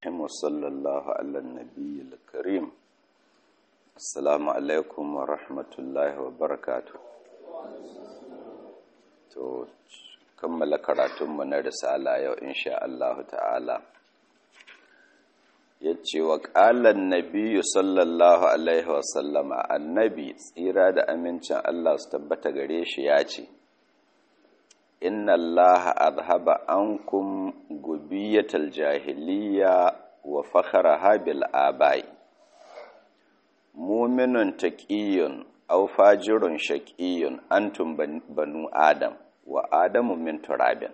وصلى الله على النبي الكريم السلام عليكم ورحمة الله وبركاته to kammala karatunmu na risala yau insha Allah ta'ala ya ce wa ƙalan nabiyu sallallahu alaihi wasallama annabi tsira da amincin Allah su tabbata gare shi ya ce inna Allah azhaba ankum gubiyatal jahiliya wa fakharaha bil abai mu'minun taqiyyun aw fajirun shaqiyyun antum banu adam wa adamu min turabin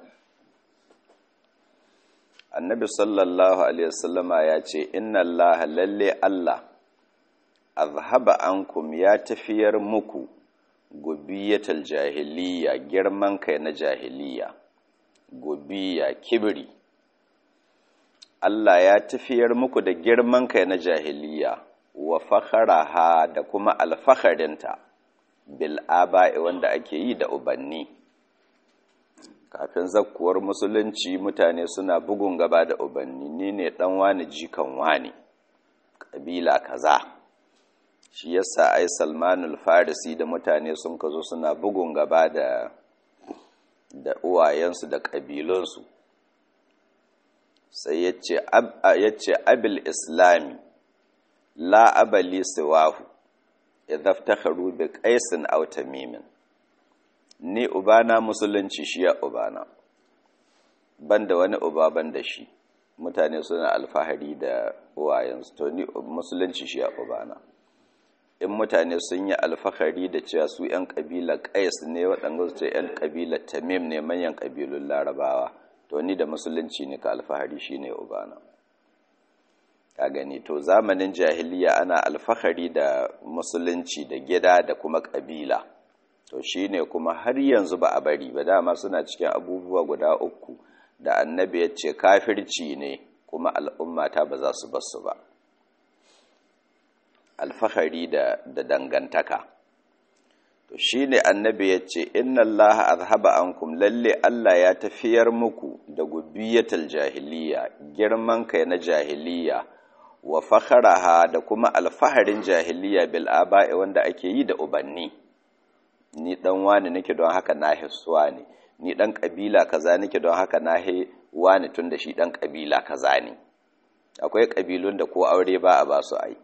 annabi sallallahu alaihi wasallama ya ce inna Allah lalle Allah azhaba ankum ya tafiyar muku gubiyatal jahiliya girman kai na jahiliya gubiya kibri Allah ya tafiyar muku da girman kai na jahiliya wa fakharaha da kuma alfakharinta bil aba'i wanda ake yi da ubanni kafin zakkuwar musulunci mutane suna bugun gaba da ubanni ni ne dan wani jikan wani kabila kaza shi yasa ai salmanul farisi da mutane sun kazo suna bugun gaba da da uwayensu da kabilunsu sai yace yace abil islami la abali siwahu idza iftakharu bi qaisin aw tamimin ni ubana musulunci shi ya ubana banda wani uba banda shi mutane suna alfahari da uwayensu to ni musulunci shi ya ubana in mutane sun yi alfahari da cewa su 'yan ƙabilar ƙais ne waɗanda su ce 'yan ƙabilar tamim ne manyan ƙabilun larabawa to ni da musulunci ne ka alfahari shi ne ubana ka gani to zamanin jahiliya ana alfahari da musulunci da gida da kuma ƙabila to shi ne kuma har yanzu ba a bari ba dama suna cikin abubuwa guda uku da annabi ya ce kafirci ne kuma al'ummata ba za su basu ba alfahari da, da dangantaka to shi ne annabi ya ce inna allaha azhaba ankum lalle allah ya tafiyar muku da gubiyatal jahiliya girman kai na jahiliya wa fakharaha da kuma alfaharin jahiliya bil aba'i wanda ake yi da ubanni ni dan wani nake don haka na hissuwa ne ni dan kabila kaza nake don haka na he wani tun da shi dan kabila kaza ne akwai kabilun da ko aure ba a ba su ai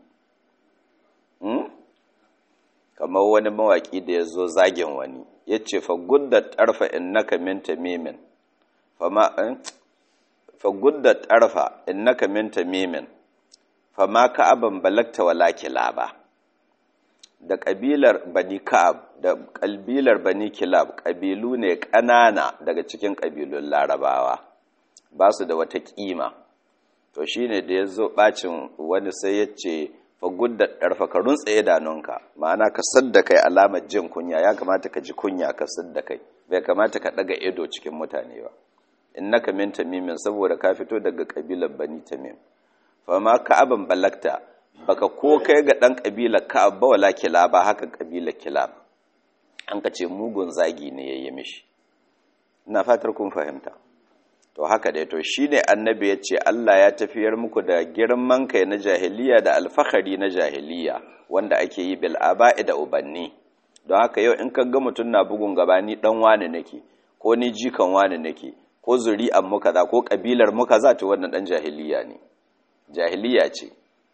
hmm? kamar wani mawaki da ya zo zagin wani ya ce fa gudda tarfa innaka min tamimin fama fa gudda tarfa innaka min tamimin fama ka'aban balagta wala kilaba da ƙabilar bani ka'ab da ƙabilar bani kilab ƙabilu ne ƙanana daga cikin ƙabilun larabawa ba su da wata ƙima to shi ne da ya zo ɓacin wani sai ya ce fagudda ɗarfa ka runtse idanunka ma'ana ka sadda kai alamar jin kunya ya kamata ka ji kunya ka sadda kai bai kamata ka ɗaga ido cikin mutane ba in naka min tamimin saboda ka fito daga ƙabilar bani tamim fa ma ka'aban balakta baka ko kai ga ɗan ƙabilar ka'ab ba wala kilaba haka ƙabilar kilab an ka ce mugun zagi ne ya yi mishi ina fatar kun fahimta to haka dai to shine annabi ya ce Allah ya tafiyar muku da girman kai na jahiliya da alfahari na jahiliya wanda ake yi bil aba'i da ubanni don haka yau in ka ga mutum na bugun gaba ni dan wani nake ko ni jikan wani nake ko zuri'an mu kaza ko kabilar mu kaza to wannan dan jahiliya ne jahiliya ce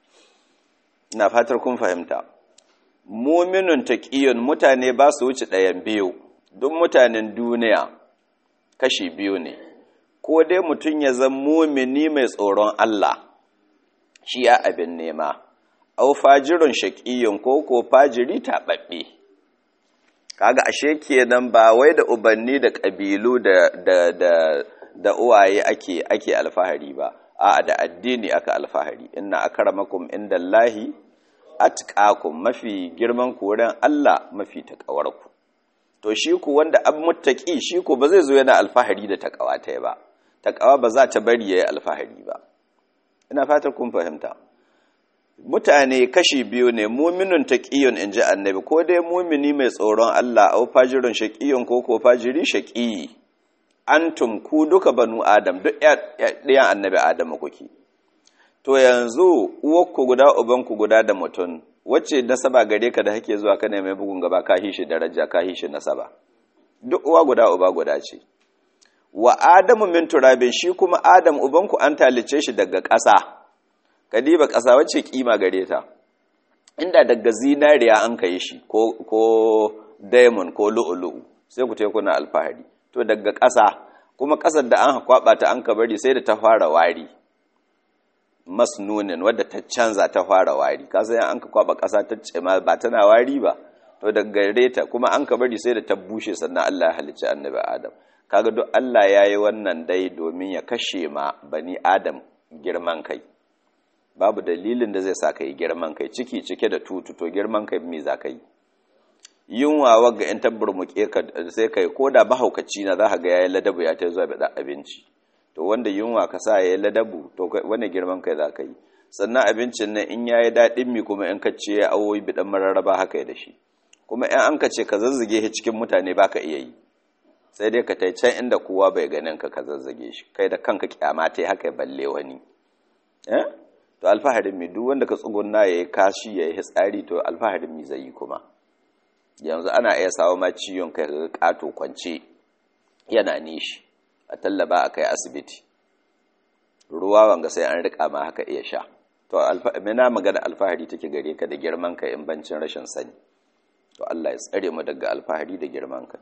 ina fatar kun fahimta muminun taqiyun mutane ba su wuce ɗayan biyu duk mutanen duniya kashi biyu ne ko dai mutum ya zan mumini mai tsoron Allah shi ya abin nema au fajirun shaqiyyun ko ko fajiri taɓaɓɓe kaga ashe kenan ba wai da ubanni da ƙabilu da da da da uwaye ake ake alfahari ba a'a da addini aka alfahari inna akramakum indallahi atqakum mafi girman ku wurin Allah mafi takawarku to shi ku wanda ab muttaqi shi ku ba zai zo yana alfahari da takawa ta ba takawa ba za ta bari yayi alfahari ba ina fatar kun fahimta mutane kashi biyu ne muminun taqiyun inji annabi ko dai mumini mai tsoron Allah au fajirun shaqiyun ko ko fajiri shaqi antum ku duka banu adam duk ɗayan annabi adamu kuke to yanzu uwarku guda ubanku guda da mutum wacce nasaba gare ka da hake zuwa kana mai bugun gaba ka hishi daraja ka hishi nasaba duk uwa guda uba guda ce wa adamu min turabin shi kuma adam ubanku an talice shi daga ƙasa kadiba ƙasa wacce kima gare ta inda daga zinariya an kai shi ko ko diamond ko lu'ulu'u sai ku teku na alfahari to daga ƙasa kuma ƙasar da an kwaba ta an ka bari sai da ta fara wari masnunin wadda ta canza ta fara wari kasa yan an ka kwaba ƙasa ta ce ma ba tana wari ba to daga gare ta kuma an ka bari sai da ta bushe sannan Allah ya halicci annabi Adam kaga duk Allah ya yi wannan dai domin ya kashe ma bani Adam girman kai babu dalilin da zai sa ka yi girman kai ciki cike da tutu to girman kai me za ka yi yunwa wagga in tabburmuke ka sai kai ko da mahaukaci na za ka ga yayin ladabu ya ta zuwa da abinci to wanda yunwa ka sa yayin ladabu to wani girman kai za ka yi sannan abincin nan in yayi daɗin mi kuma in ka ce ya awoyi bidan mararraba haka ya da shi kuma in an ka ce ka zazzage shi cikin mutane baka iya yi sai dai ka tai can inda kowa bai ganin ka ka zazzage shi kai da kanka kyama ta haka ya balle wani eh to alfaharin mi duk wanda ka tsugunna yayi kashi yayi hitsari to alfaharin mi zai yi kuma yanzu ana iya sawo ma ciwon kai ga kato kwance yana nishi a tallaba a kai asibiti ruwa wanga sai an rika ma haka iya sha to mina magana alfahari take gare ka da girman kai in bancin rashin sani to Allah ya tsare mu daga alfahari da girman kai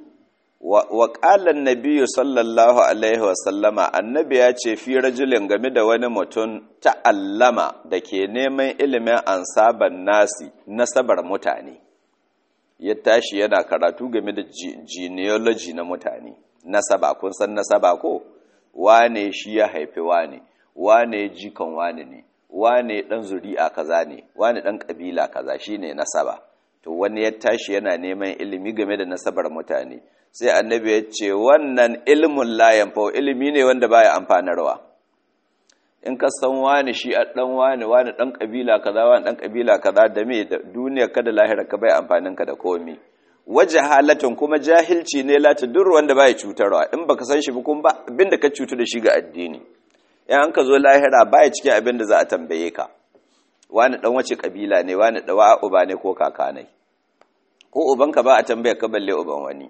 wa qala an sallallahu alaihi wa sallama annabi ya ce fi rajulin game da wani mutum ta'allama da ke neman ilimin ansaban nasi nasabar mutane ya tashi yana karatu game da genealogy na mutane nasaba kun san nasaba ko wane shi ya haifi wane wane jikan wane ne wane dan zuri'a kaza ne wane dan kabila kaza shine nasaba to wani ya tashi yana neman ilimi game da nasabar mutane sai annabi ya ce wannan ilmun la yanfa ilimi ne wanda baya amfanarwa in ka san wani shi a dan wani wani dan kabila kaza wani dan kabila kaza da me da duniyar ka da lahira ka bai amfanin ka da komai waje halatun kuma jahilci ne la tadur wanda bai cutarwa in baka san shi ba kuma ba abinda ka cutu da shi ga addini in an ka zo lahira bai cikin abinda za a tambaye ka wani dan wace kabila ne wani dawa uba ne ko kaka ne ko ubanka ba a tambaye ka balle uban wani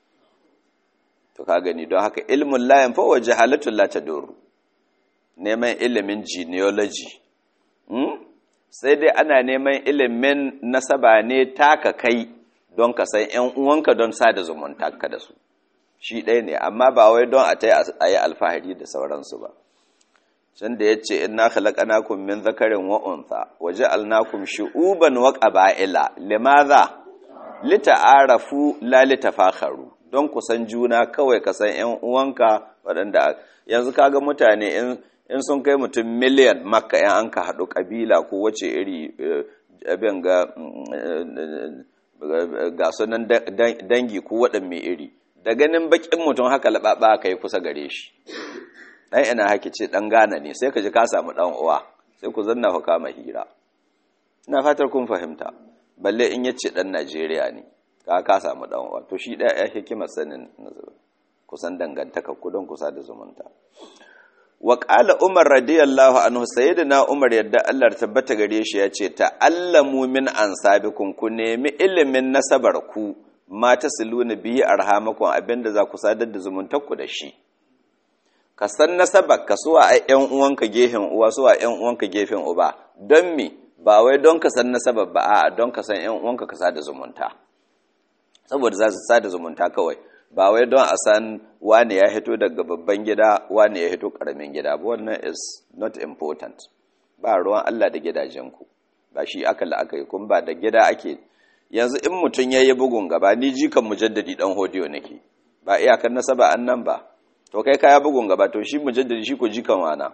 to ka gani don haka ilmun la yanfa wa jahalatun la tadur neman ilimin genealogy sai dai ana neman ilimin nasaba ne taka kai don ka san ‘yan uwanka don sada zumunta ka da su shi ɗaya ne amma ba wai don a ta yi alfahari da sauransu ba can da ya ce ina khalaqanakum min zakarin wa untha wa ja'alnakum shu'uban wa qaba'ila limadha lita'arafu la litafakharu don ku san juna kawai ka san ‘yan uwanka waɗanda yanzu kaga mutane in in sun kai mutum miliyan makka yan an ka haɗu ƙabila ko wace iri abin ga ga sunan dangi ko waɗan mai iri da ganin bakin mutum haka laɓaɓa ka yi kusa gare shi ɗan ina haki ce ɗan gana ne sai ka ji ka samu ɗan uwa sai ku zanna ku kama hira ina fatar kun fahimta balle in ya ce ɗan najeriya ne ka ka samu ɗan uwa to shi ɗaya ya hikimar sanin kusan dangantaka ku don kusa da zumunta wa ƙala umar radiyallahu anhu sayyidina umar yadda Allah tabbata gare shi ya ce ta'allamu min ansabikum ku nemi ilimin nasabar ku ma tasiluna bihi arhamakum abinda za ku sadar da zumuntar ku da shi ka san nasabar ka suwa ai ƴan uwanka gefen uwa suwa ƴan uwanka gefen uba don me ba wai don ka san nasabar ba a'a don ka san ƴan uwanka ka sada zumunta saboda za su sada zumunta kawai ba wai don a san wane ya hito daga babban gida wane ya hito karamin gida ba wannan is not important ba ruwan Allah da gidajenku ba shi aka la'akari kun ba da gida ake yanzu in mutum ya yi bugun gaba ni jikan mujaddadi dan hodiyo nake ba iyakar nasaba an nan ba to kai kaya bugun gaba to shi mujaddadi shi ko jikan wana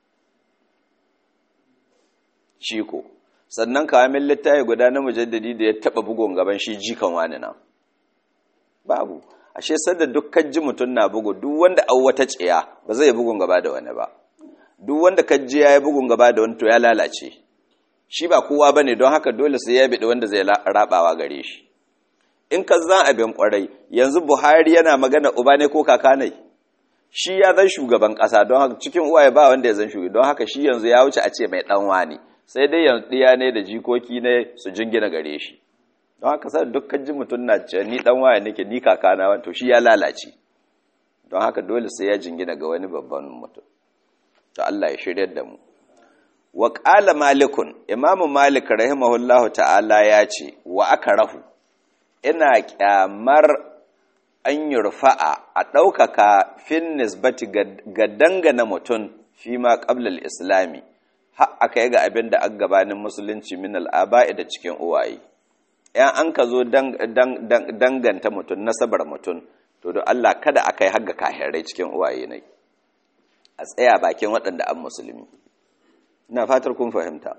shi ko sannan kawamin littafi guda na mujaddadi da ya taba bugun gaban shi jikan wani na babu ashe sanda dukkan ji mutum na bugu duk wanda an wata tsiya ba zai bugun gaba da wani ba duk wanda ji ya yi bugun gaba da wani to ya lalace shi ba kowa bane don haka dole sai ya bi wanda zai rabawa gare shi in ka zan abin kwarai yanzu Buhari yana magana uba ne ko kaka ne shi ya zan shugaban ƙasa don haka cikin uwaye ba wanda ya zan shugaban don haka shi yanzu ya wuce a ce mai ɗan wani sai dai yanzu ɗiya ne da jikoki ne su jingina gare shi don haka sai dukkan ji mutum na ce ni ɗan waye nake ni kakana wani to shi ya lalace don haka dole sai ya jingina ga wani babban mutum to Allah ya shirya da mu wa qala malikun imamu malik rahimahullahu ta'ala ya ce wa akrahu ina kyamar an yurfa'a a ɗaukaka fin nisbati ga dangana mutum fi ma ƙablal islami har aka yi ga abin da an gabanin musulunci min al'aba'i da cikin uwaye ‘yan an ka zo danganta mutum nasabar mutum to don Allah kada a kai haga kahirai cikin uwaye ne a tsaya bakin waɗanda an musulmi ina fatar kun fahimta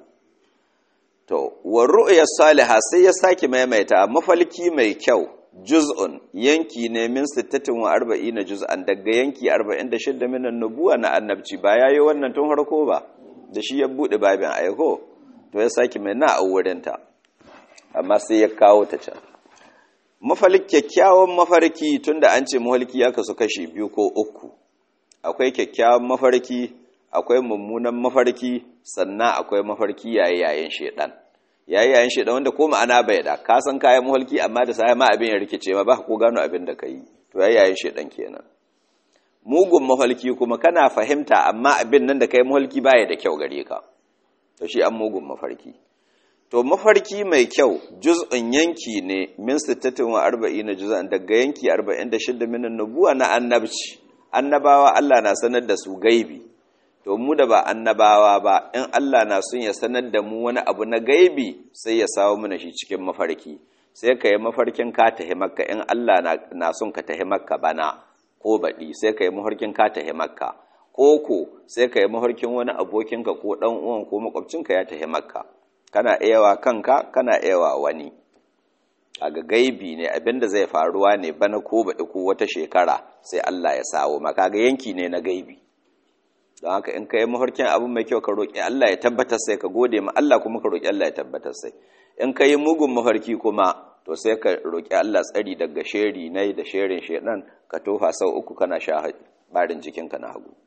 to wa ru'ya salihah sai ya sake maimaita mafalki mai kyau juz'un yanki ne min 46 juz'an daga yanki 46 minan nubuwa na annabci ba yayi wannan tun harko ba da shi ya bude babin aiko to ya saki mai na wurinta amma sai ya kawo ta can mafalik kyakkyawan mafarki tunda an ce mafarki ya kasu kashi biyu ko uku akwai kyakkyawan mafarki akwai mummunan mafarki sannan akwai mafarki yayi yayin shedan yayi yayin shedan wanda ko ma'ana bai da ka san kayan mafarki amma da sai ma abin ya rikice ma ba ko gano abin da kai to yayi yayin shedan kenan mugun mafarki kuma kana fahimta amma abin nan da kai mafarki baya da kyau gare ka to shi an mugun mafarki to mafarki mai kyau juz'un yanki ne min 46 juz'an daga yanki 46 min nubuwa na annabci annabawa Allah na sanar da su gaibi to mu da ba annabawa ba in Allah na son ya sanar da mu wani abu na gaibi sai ya sawo mana shi cikin mafarki sai ka yi mafarkin ka tahi makka in Allah na son ka tahi makka bana ko baɗi sai ka yi mafarkin ka tahi makka ko ko sai ka yi mafarkin wani abokinka ko ɗan uwan ko makwabcinka ya tahi makka kana iyawa kanka kana iyawa wani a ga gaibi ne abinda zai faruwa ne bana ko baɗi ko wata shekara sai Allah ya sawo maka ga yanki ne na gaibi don haka in ka yi mafarkin abu mai kyau ka roƙi Allah ya tabbatar sai ka gode ma Allah kuma ka roƙi Allah ya tabbatar sai in ka yi mugun mafarki kuma to sai ka roƙi Allah tsari daga sheri nai da sherin shedan ka tofa sau uku kana sha barin jikinka na hagu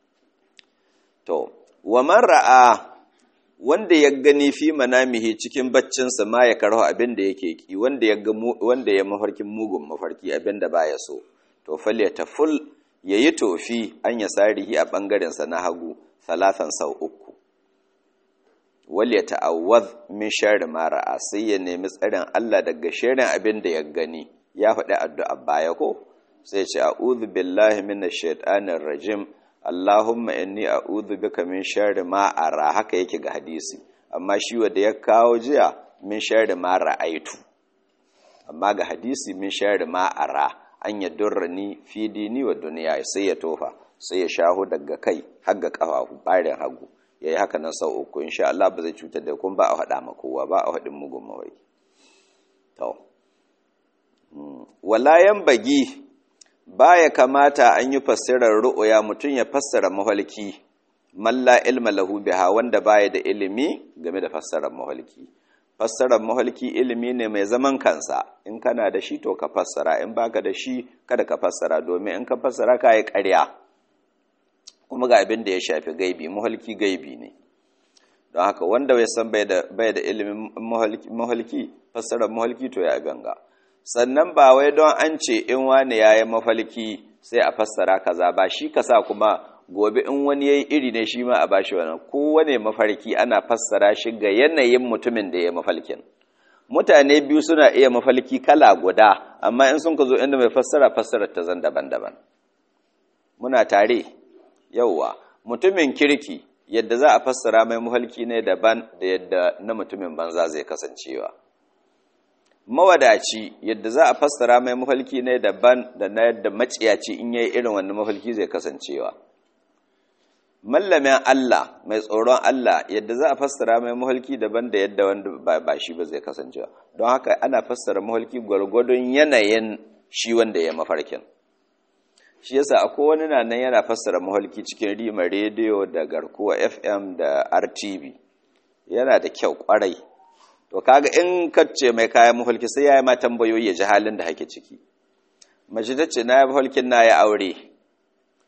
to wa man ra'a wanda ya gani fi manamihi cikin baccinsa ma ya karho abin da yake ki wanda ya ga wanda ya mafarkin mugun mafarki abin da baya so to fal ful yayi tofi an ya sarihi a bangaren sa na hagu salatan sau uku wal ya ta'awwaz min sharri ma ra'a sai ya nemi tsarin Allah daga sharrin abin da ya gani ya faɗi addu'a baya ko sai ya ce a'udhu billahi minash shaitanir rajim Allahumma inni a'udhu bika min sharri ma ara haka yake ga hadisi amma shi wanda ya kawo jiya min sharri ma ra'aitu amma ga hadisi min sharri ma ara an yadurrani fi dini wa duniya sai ya tofa sai ya shaho daga kai har ga kafafu barin hagu yayi haka nan sau uku insha Allah ba zai cutar da kun ba a hada ma kowa ba a hadin mugun mawai to wala bagi baya kamata an yi fassarar ru'uya mutum ya fassara mahalki malla ilma lahu biha wanda baya da ilimi game da fassarar mahalki fassarar mahalki ilimi ne mai zaman kansa in kana da shi to ka fassara in baka da shi kada ka fassara domin in ka fassara ka yi ƙarya kuma ga abin da ya shafi gaibi mahalki gaibi ne don haka wanda bai san bai da ilimin mahalki fassarar mahalki to ya ganga sannan ba wai don an ce in wani ya yi mafalki sai a fassara kaza ba shi kasa kuma gobe in wani ya yi iri ne shi ma a bashi wannan kowane mafarki ana fassara shi ga yanayin mutumin da ya mafalkin mutane biyu suna iya mafalki kala guda amma in sun ka zo inda mai fassara fassarar ta zan daban-daban muna tare yauwa mutumin kirki yadda za a fassara mai mafalki ne daban da yadda na mutumin banza zai kasancewa mawadaci yadda za a fassara mai mafalki ne daban da na yadda maciyaci in yayi irin wannan mafalki zai kasancewa mallamin Allah mai tsoron Allah yadda za a fassara mai mafalki daban da yadda wanda ba shi ba zai kasancewa don haka ana fassara mafalki gwargwadon yanayin shi wanda ya mafarkin shi yasa akwai wani na nan yana fassara mafalki cikin rima rediyo da garkuwa FM da RTV yana da kyau kwarai to kaga in kace mai kayan mafalki sai yayi ma tambayoyi ya ji halin da hake ciki mace ta ce na yi mafalkin na ya aure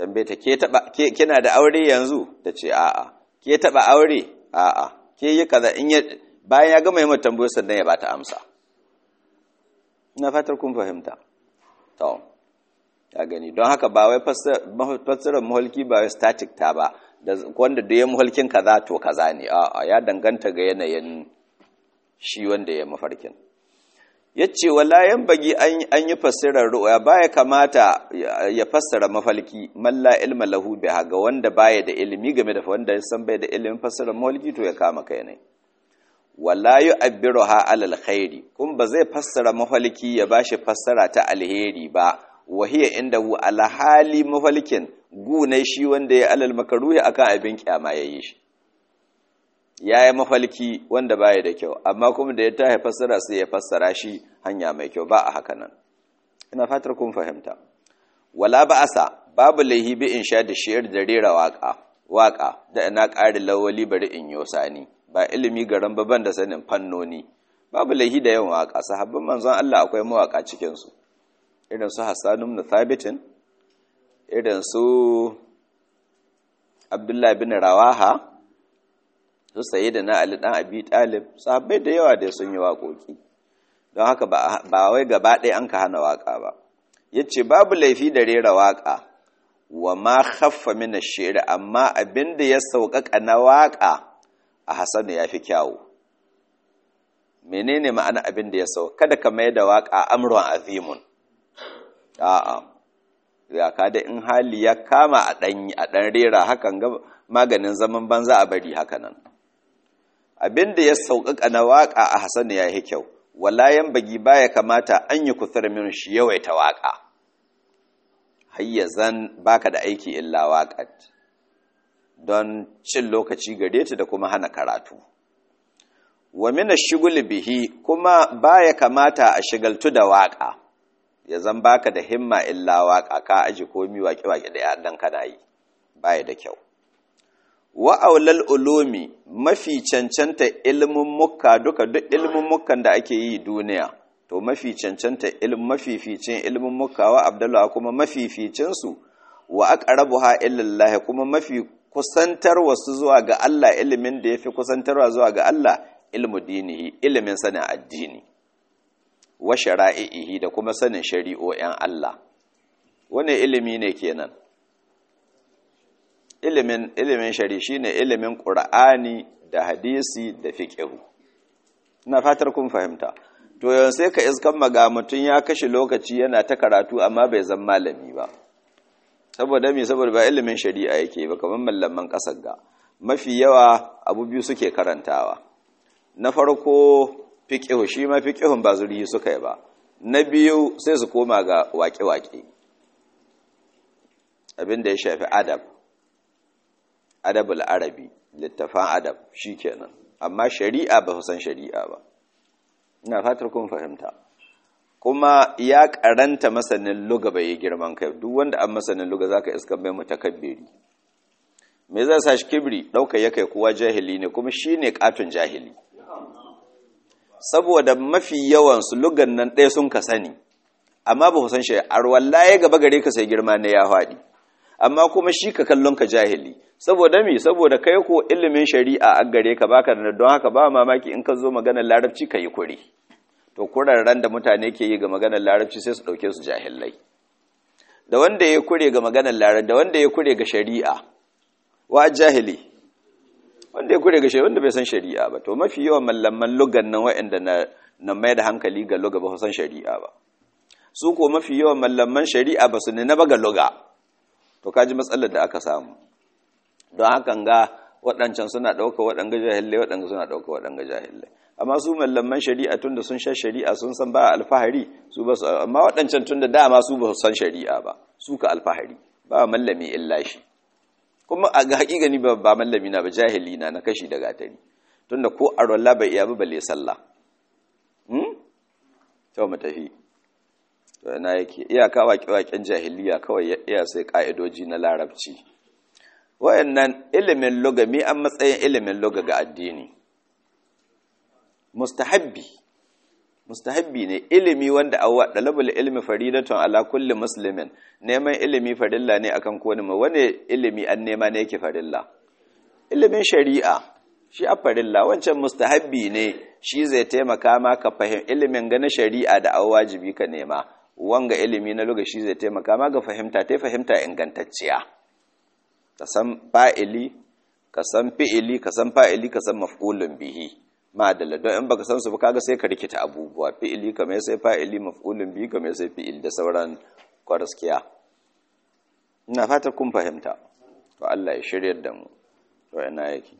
tambaye ta ke taba ke kina da aure yanzu ta ce a'a ke taba aure a'a ke yi kaza in ya bayan ya gama yi mata tambayoyi sannan ya bata amsa ina fatar kun fahimta to ya gani don haka ba wai fassarar muhalki ba wai static ta ba da wanda da ya muhalkin kaza to kaza ne a'a ya danganta ga yanayin shi wanda ya mafarkin yace wala yan bagi an yi fassarar ru'ya baya kamata ya fassara mafalki man la ilma lahu biha ga wanda baya da ilimi game da wanda ya san bai da ilimin fassarar mafalki to ya kama kai ne wala yu'abbiruha alal khairi kun ba zai fassara mafalki ya bashi fassara ta alheri ba wahiya indahu ala hali mafalkin gune shi wanda ya alal makaruhi akan abin kyama yayi shi yayi mafalki wanda baya da kyau amma kuma da ya tahi fassara sai ya fassara shi hanya mai kyau ba a haka nan ina fatar kun fahimta wala ba'asa babu laihi bi insha da shi'ar da rera waka waka da ina ƙari lawali bari in yosani ba ilimi garan baban da sanin fannoni babu laihi da yawan waka sahabban manzon Allah akwai mawaka cikin su irin su Hassan ibn Thabit irin su Abdullah bin Rawaha su sayyidina Ali dan Abi Talib sahabbai da yawa da sun yi waƙoƙi don haka ba wai gaba ɗaya an ka hana waka ba yace babu laifi da rera waka wa ma khaffa min ash-shi'r amma abinda ya sauƙaƙa na waka a hasanu ya fi kyawu menene ma'ana abin da ya sau kada ka mai da waƙa amron azimun a'a ya ka da in hali ya kama a ɗan a ɗan rera hakan ga maganin zaman banza a bari haka nan abin da ya sauƙaƙa na waƙa a hasanu ya yi kyau walayan bagi baya kamata an yi kusur min shi yawaita waƙa hayyazan baka da aiki illa waƙat don cin lokaci gare ta da kuma hana karatu wa mina shigul bihi kuma baya kamata a shigaltu da waka ya zan baka da himma illa waka ka aji komi waƙe waƙe da yadan kana yi baya da kyau wa aulal ulumi mafi cancanta ilmin mukka duka duk ilmin mukkan da ake yi duniya to mafi cancanta ilmin mafificin ilmin mukka wa abdullahi kuma mafificin su wa aqrabuha illa kuma mafi kusantar wasu zuwa ga Allah ilimin da ya fi kusantarwa zuwa ga Allah ilmu dinihi ilimin sanin addini wa shara'ihi da kuma sanin shari'o'in Allah wane ilimi ne kenan ilimin ilimin shari shine ilimin Qur'ani da hadisi da fiqh ina fatar kun fahimta to yanzu sai ka iskan maga mutun ya kashe lokaci yana ta karatu amma bai zama malami ba saboda me saboda ba ilimin shari'a yake ba kamar mallaman kasar ga mafi yawa abu biyu suke karantawa na farko fiqhu shi ma fiqhun ba zurihi suka yi ba na biyu sai su koma ga waƙe-waƙe abinda ya shafi adab adabul arabi littafan adab shikenan amma shari'a ba su san shari'a ba ina fatar kun fahimta kuma ya karanta masanin luga bai yi girman kai duk wanda an masanin luga zaka iska mai mutakabbiri me zai sa shi kibri dauka ya kai kuwa jahili ne kuma shine katun jahili saboda mafi yawan su lugan nan ɗaya sun ka sani amma ba ku san shi ar wallahi gaba gare ka sai girma ne ya faɗi amma kuma shi ka kallon ka jahili saboda me saboda kai ko ilimin shari'a a gare ka baka da don haka ba mamaki in ka zo maganar larabci ka yi kure to kurarren da mutane ke yi ga maganar larabci sai su ɗauke su jahilai da wanda ya kure ga maganar larabci da wanda ya kure ga shari'a wa jahili wanda ya kure ga shari'a wanda bai san shari'a ba to mafi yawan mallaman lugan nan waɗanda na na mai da hankali ga luga ba su san shari'a ba su ko mafi yawan mallaman shari'a ba su ne na ba ga luga to kaji matsalar da aka samu don hakan ga waɗancan suna ɗauka waɗanga jahilai waɗanga suna ɗauka waɗanga jahilai amma su mallaman shari'a tun da sun sha shari'a sun san ba alfahari su ba su amma waɗancan tun da dama su ba su san shari'a ba su ka alfahari ba mallami illa shi kuma a ga haƙiƙani ba ba mallami na ba jahili na na kashi da gatari tunda ko arwalla bai iya ba balle sallah hmm to mu tafi to ina yake iyaka waƙe-waƙen jahiliya kawai ya iya sai ka'idoji na larabci wayannan ilimin lugami an matsayin ilimin luga ga addini mustahabbi mustahabbi ne ilimi wanda awwa dalabul ilmi faridatun ala kulli muslimin neman ilimi farilla ne akan kowane mai wani ilimi an nema ne yake farilla ilimin shari'a shi a farilla wancan mustahabbi ne shi zai taimaka ma ka fahim ilimin ga na shari'a da awa wajibi ka nema wanga ilimi na luga shi zai taimaka ma ga fahimta ta fahimta ingantacciya ka san fa'ili ka san fi'ili ka san fa'ili ka san maf'ulun bihi madalla don in baka san su ba kaga sai ka rikita abubuwa fi'ili kamar sai fa'ili maf'ulun bihi kamar sai fi'il da sauran kwaraskiya ina fata kun fahimta to Allah ya shiryar da mu to ina yake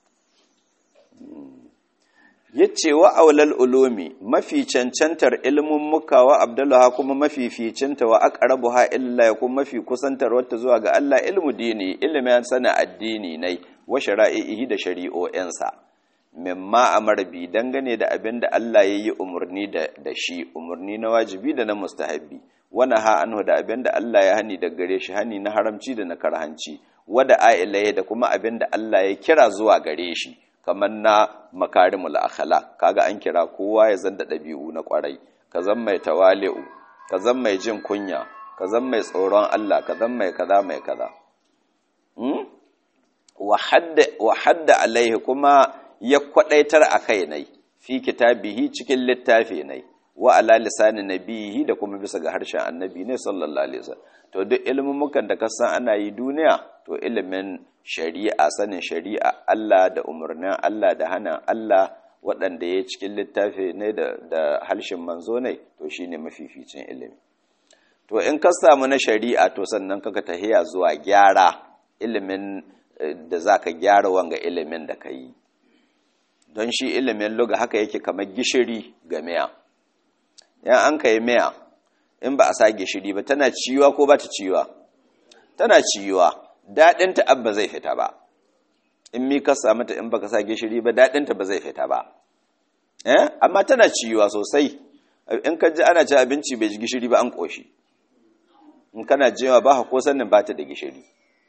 yace wa aulal ulumi mafi cancantar ilmin muka wa abdullaha kuma mafi ficinta wa aqrabuha illa ya kuma mafi kusantar wata zuwa ga Allah ilmu dini ilimin sana addini nai wa shara'ihi da shari'o'insa mimma amara bi dangane da abin da Allah ya yi umarni da shi umarni na wajibi da na mustahabbi wani ha anhu da abin da Allah ya hani da gare shi hani na haramci da na karhanci wada a'ilaye da kuma abin da Allah ya kira zuwa gare shi kamar na makarimul akhlaq kaga an kira kowa ya zanda dabi'u na kwarai ka zan mai tawali'u ka zan mai jin kunya ka zan mai tsoron Allah ka zan mai kaza mai kaza hmm? wa hadda alaihi kuma ya kwadaitar a kai nai fi kitabihi cikin littafi nai wa ala lisanin nabihi da kuma bisa ga harshen annabi ne sallallahu alaihi wasallam to duk ilimin da ka san ana yi duniya to ilimin shari'a sanin shari'a Allah da umarnin Allah da hana Allah waɗanda ya cikin littafi ne da da harshen manzo ne to shine mafificin ilimi to in ka samu na shari'a to sannan kaka tahiya zuwa gyara ilimin da zaka gyara wanga ilimin da ka yi don shi ilimin luga haka yake kamar gishiri ga miya yan an ka yi miya in ba a sa gishiri ba tana ciwa ko ba ta ciwa tana ciwa daɗinta abba zai fita ba in mi ka samu ta in baka sa gishiri ba daɗinta ba zai fita ba eh amma tana ciwa sosai in ka ji ana ci abinci bai ji gishiri ba an ƙoshi in kana jiwa ba ko sannin ba ta da gishiri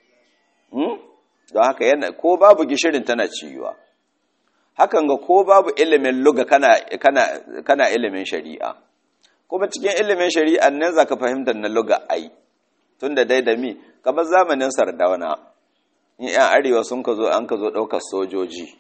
don haka yana ko babu gishirin tana ciwa hakan ga ko babu ilimin luga kana, kana, kana ilimin shari'a kuma cikin ilimin shari'a nan za ka fahimtar na luga ai tun da dai da mi kamar zamanin sardauna in 'yan arewa sun ka zo an ka zo ɗaukar sojoji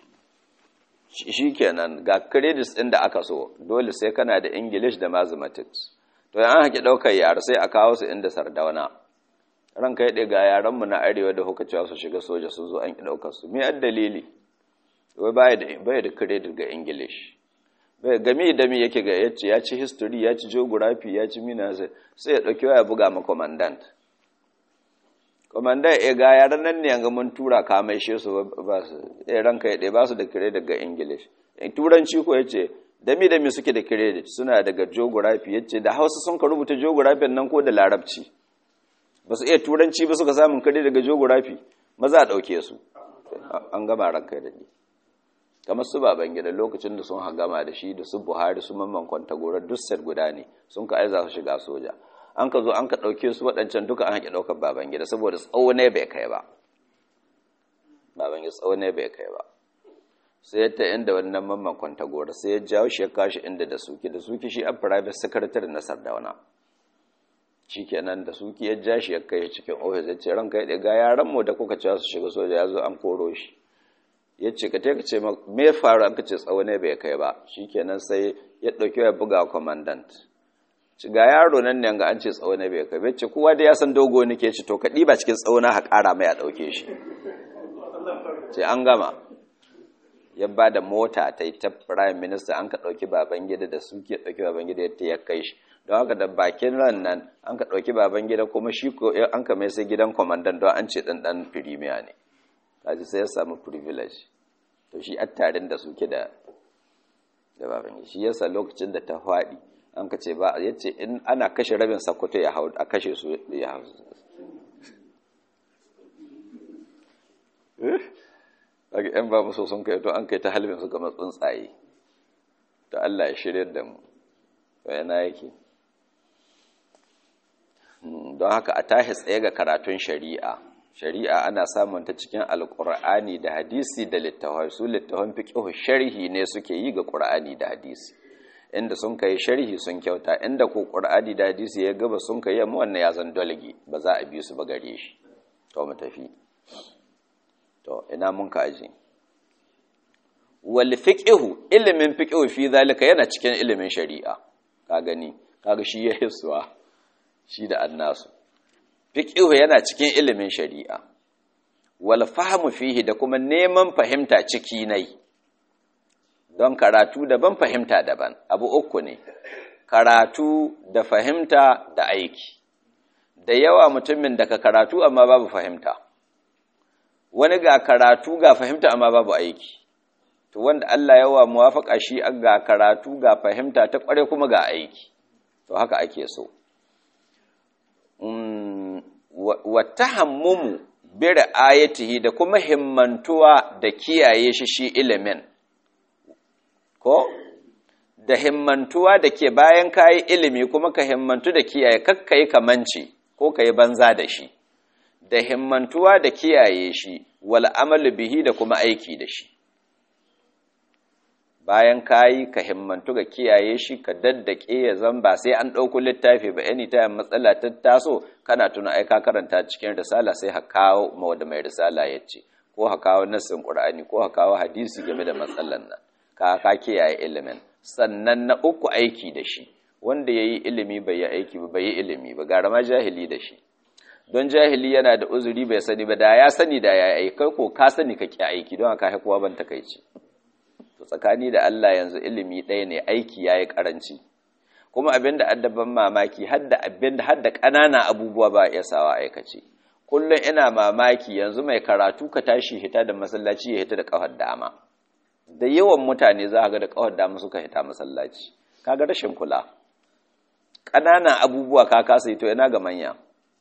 shi kenan ga credits ɗin da aka so dole sai kana da english da mathematics to yan haƙi ɗaukar yara sai a kawo su inda sardauna ranka ya ga yaranmu na arewa da kuka cewa su shiga soja sun zo an ki ɗaukar su me dalili wai baya da baya da credit ga english bai game da me yake ga yace ya ci history ya ci geography ya ci mina sai sai ya dauki waya buga ma commandant commandant ya ga yaran nan ne ga mun tura ka mai she su ba su eh ranka ya ba su da credit ga english turanci ko yace dami dami suke da credit suna daga geography yace da Hausa sun ka rubuta geography nan ko da larabci ba su iya turanci ba suka samun credit daga geography maza a dauke su an gama ranka da ni kamar su baban gida lokacin da sun hagama da shi da su buhari su mamman kwantagorar duk set guda ne sun ka aiza su shiga soja an ka zo an ka ɗauke su waɗancan duka an haƙi ɗaukar baban gida saboda tsawo ne bai kai ba baban gida tsawo ne bai kai ba sai ya ta inda wannan mamman kwantagora sai ya jawo shi ya kashi inda da suki da suki shi a private secretary na sardauna shi kenan da suki ya ja shi ya kai cikin ofis ya ce ranka ya ga yaran mu da kuka cewa su shiga soja ya zo an koro shi ya ce ka teka ce me faru aka ce tsawo ne bai kai ba shikenan sai ya ɗauki ya buga commandant ci ga yaro nan ne ga an ce tsawo ne bai kai bai ce kowa da ya san dogo nake ci to ka ɗiba cikin tsawo na haƙara mai a ɗauke shi ce an gama ya ba da mota ta yi ta prime minister an ka ɗauki baban gida da su ke ɗauki baban gida ya kai shi don haka da bakin ran nan an ka ɗauki baban gida kuma shi an ka mai sai gidan commandant don an ce ɗan ɗan firimiya ne kaji sai ya samu privilege to shi attarin da suke da da baban shi yasa lokacin da ta faɗi an ka ce ba ya ce in ana kashe rabin sakkwato ya hau a kashe su ya hau daga yan ba musu sun kai to an kai ta halbin su kamar tsuntsaye to Allah ya shirya da mu to yana yake don haka a tashi tsaye ga karatun shari'a shari'a ana samun ta cikin alkur'ani da hadisi da littafai su littafan fiqh sharhi ne suke yi ga qur'ani da hadisi inda sun kai sharhi sun kyauta inda ko qur'ani da hadisi ya gaba sun kai yamma wannan ya zan dalgi ba za a bi su ba gare shi to mu tafi to ina mun ka aje wal fiqhu ilimin fiqhu fi zalika yana cikin ilimin shari'a ka gani kaga shi ya hiswa shi da annasu fiqhu yana cikin ilimin shari'a wal fahmu fihi da kuma neman fahimta ciki nai don karatu daban fahimta daban abu uku ne karatu da fahimta da aiki da yawa mutumin daga karatu amma babu fahimta wani ga karatu ga fahimta amma babu aiki to wanda Allah yawa muwafaka shi ga karatu ga fahimta ta kware kuma ga aiki to haka ake so wa tahammumu bi ra'ayatihi da kuma himmantuwa da kiyaye shi shi ilimin ko da himmantuwa da ke bayan kayi ilimi kuma ka himmantu da kiyaye kakkai kamanci ko ka yi banza da shi da himmantuwa da kiyaye shi wal amalu bihi da kuma aiki da shi bayan kayi ka himmantu ga kiyaye shi ka daddake ya zan ba sai an ɗauko littafi ba yani ta matsala ta taso kana tuna ai ka karanta cikin risala sai ha kawo ma wanda mai risala ya ce ko ha kawo nassin qur'ani ko ha kawo hadisi game da matsalan nan ka ka kiyaye ilimin sannan na uku aiki da shi wanda yayi ilimi bai yi aiki ba bai yi ilimi ba gara ma jahili da shi don jahili yana da uzuri bai sani ba da ya sani da ya aiki kai ko ka sani ka ki aiki don haka haikuwa ban takaici to tsakani da Allah yanzu ilimi ɗaya ne aiki yayi karanci kuma abinda addaban mamaki hadda abinda hadda ƙanana abubuwa ba ya sawa aikace kullum ina mamaki yanzu mai karatu ka tashi hita da masallaci ya hita da kafar dama da yawan mutane za ga da kawar dama suka hita masallaci kaga rashin kula ƙananan abubuwa ka kasa to ina ga manya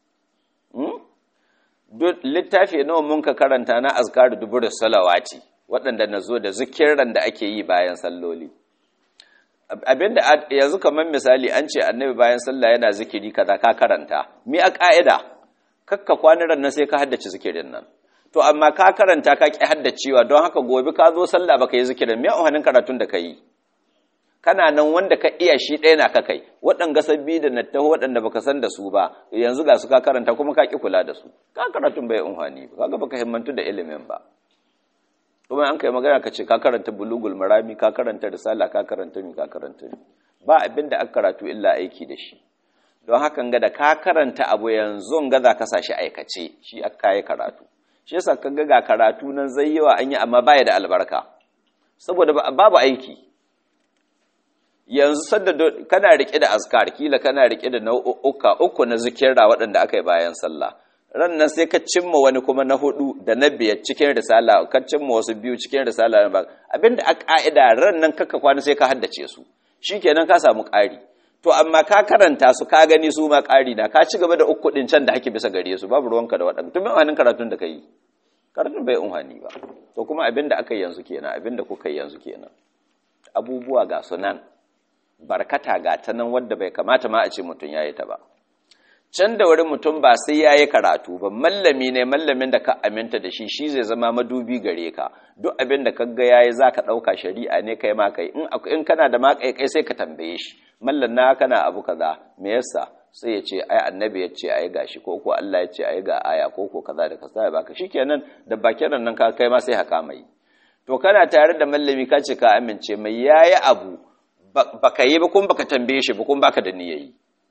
littafi nawa mun ka karanta na azkar dubur salawati waɗanda na zo da zikiran da ake yi bayan salloli abinda yanzu kamar misali an ce annabi bayan sallah yana zikiri kaza ka karanta mi a ka'ida kakka kwaniran nan sai ka haddace zikirin nan to amma ka karanta ka ki haddacewa don haka gobe ka zo sallah baka yi zikirin me ohanin karatun da ka yi kana nan wanda ka iya shi ɗaya na ka kai waɗanga sabbi da na taho waɗanda baka san da su ba yanzu ga su ka karanta kuma ka ki kula da su ka karatun bai unhani ba kaga baka himmantu da ilimin ba kuma an kai magana ka ce ka karanta bulugul marami ka karanta risala ka karanta mi ka karanta mi ba abin da aka karatu illa aiki da shi don hakan ga da ka karanta abu yanzu ga za ka sa shi aikace shi aka yi karatu shi yasa kaga ga karatu nan zai yawa an yi amma baya da albarka saboda babu aiki yanzu sadda kana rike da azkar kila kana rike da nau'uka uku na zikirra waɗanda aka yi bayan sallah ran nan sai ka cimma wani kuma na hudu da na biyar cikin risala ka cimma wasu biyu cikin risala na ba abinda a ka'ida ran nan kaka kwana sai ka haddace su shikenan ka samu ƙari to amma ka karanta su ka gani su ma ƙari na ka ci gaba da uku ɗin can da ake bisa gare su babu ruwanka da waɗanda tun bai karatun da ka yi karatun bai unhani ba to kuma abin da aka yi yanzu kenan abin da kuka yi yanzu kenan abubuwa ga su nan barkata ga ta nan wadda bai kamata ma a ce mutum ya yi ta ba can da wuri mutum ba sai ya yi karatu ba mallami ne mallamin da ka aminta da shi shi zai zama madubi gare ka duk abin da kaga ya yi za ka ɗauka shari'a ne kai ma kai in kana da ma kai sai ka tambaye shi mallan na kana abu kaza me yasa sai ya ce ai annabi ya ce ai gashi ko ko Allah ya ce ai ga aya ko ko kaza da kaza ya baka shikenan da bakin nan ka kai ma sai haka mai to kana tare da mallami ka ce ka amince mai yayi abu baka yi ba kun baka tambaye shi ba kun baka da niyayi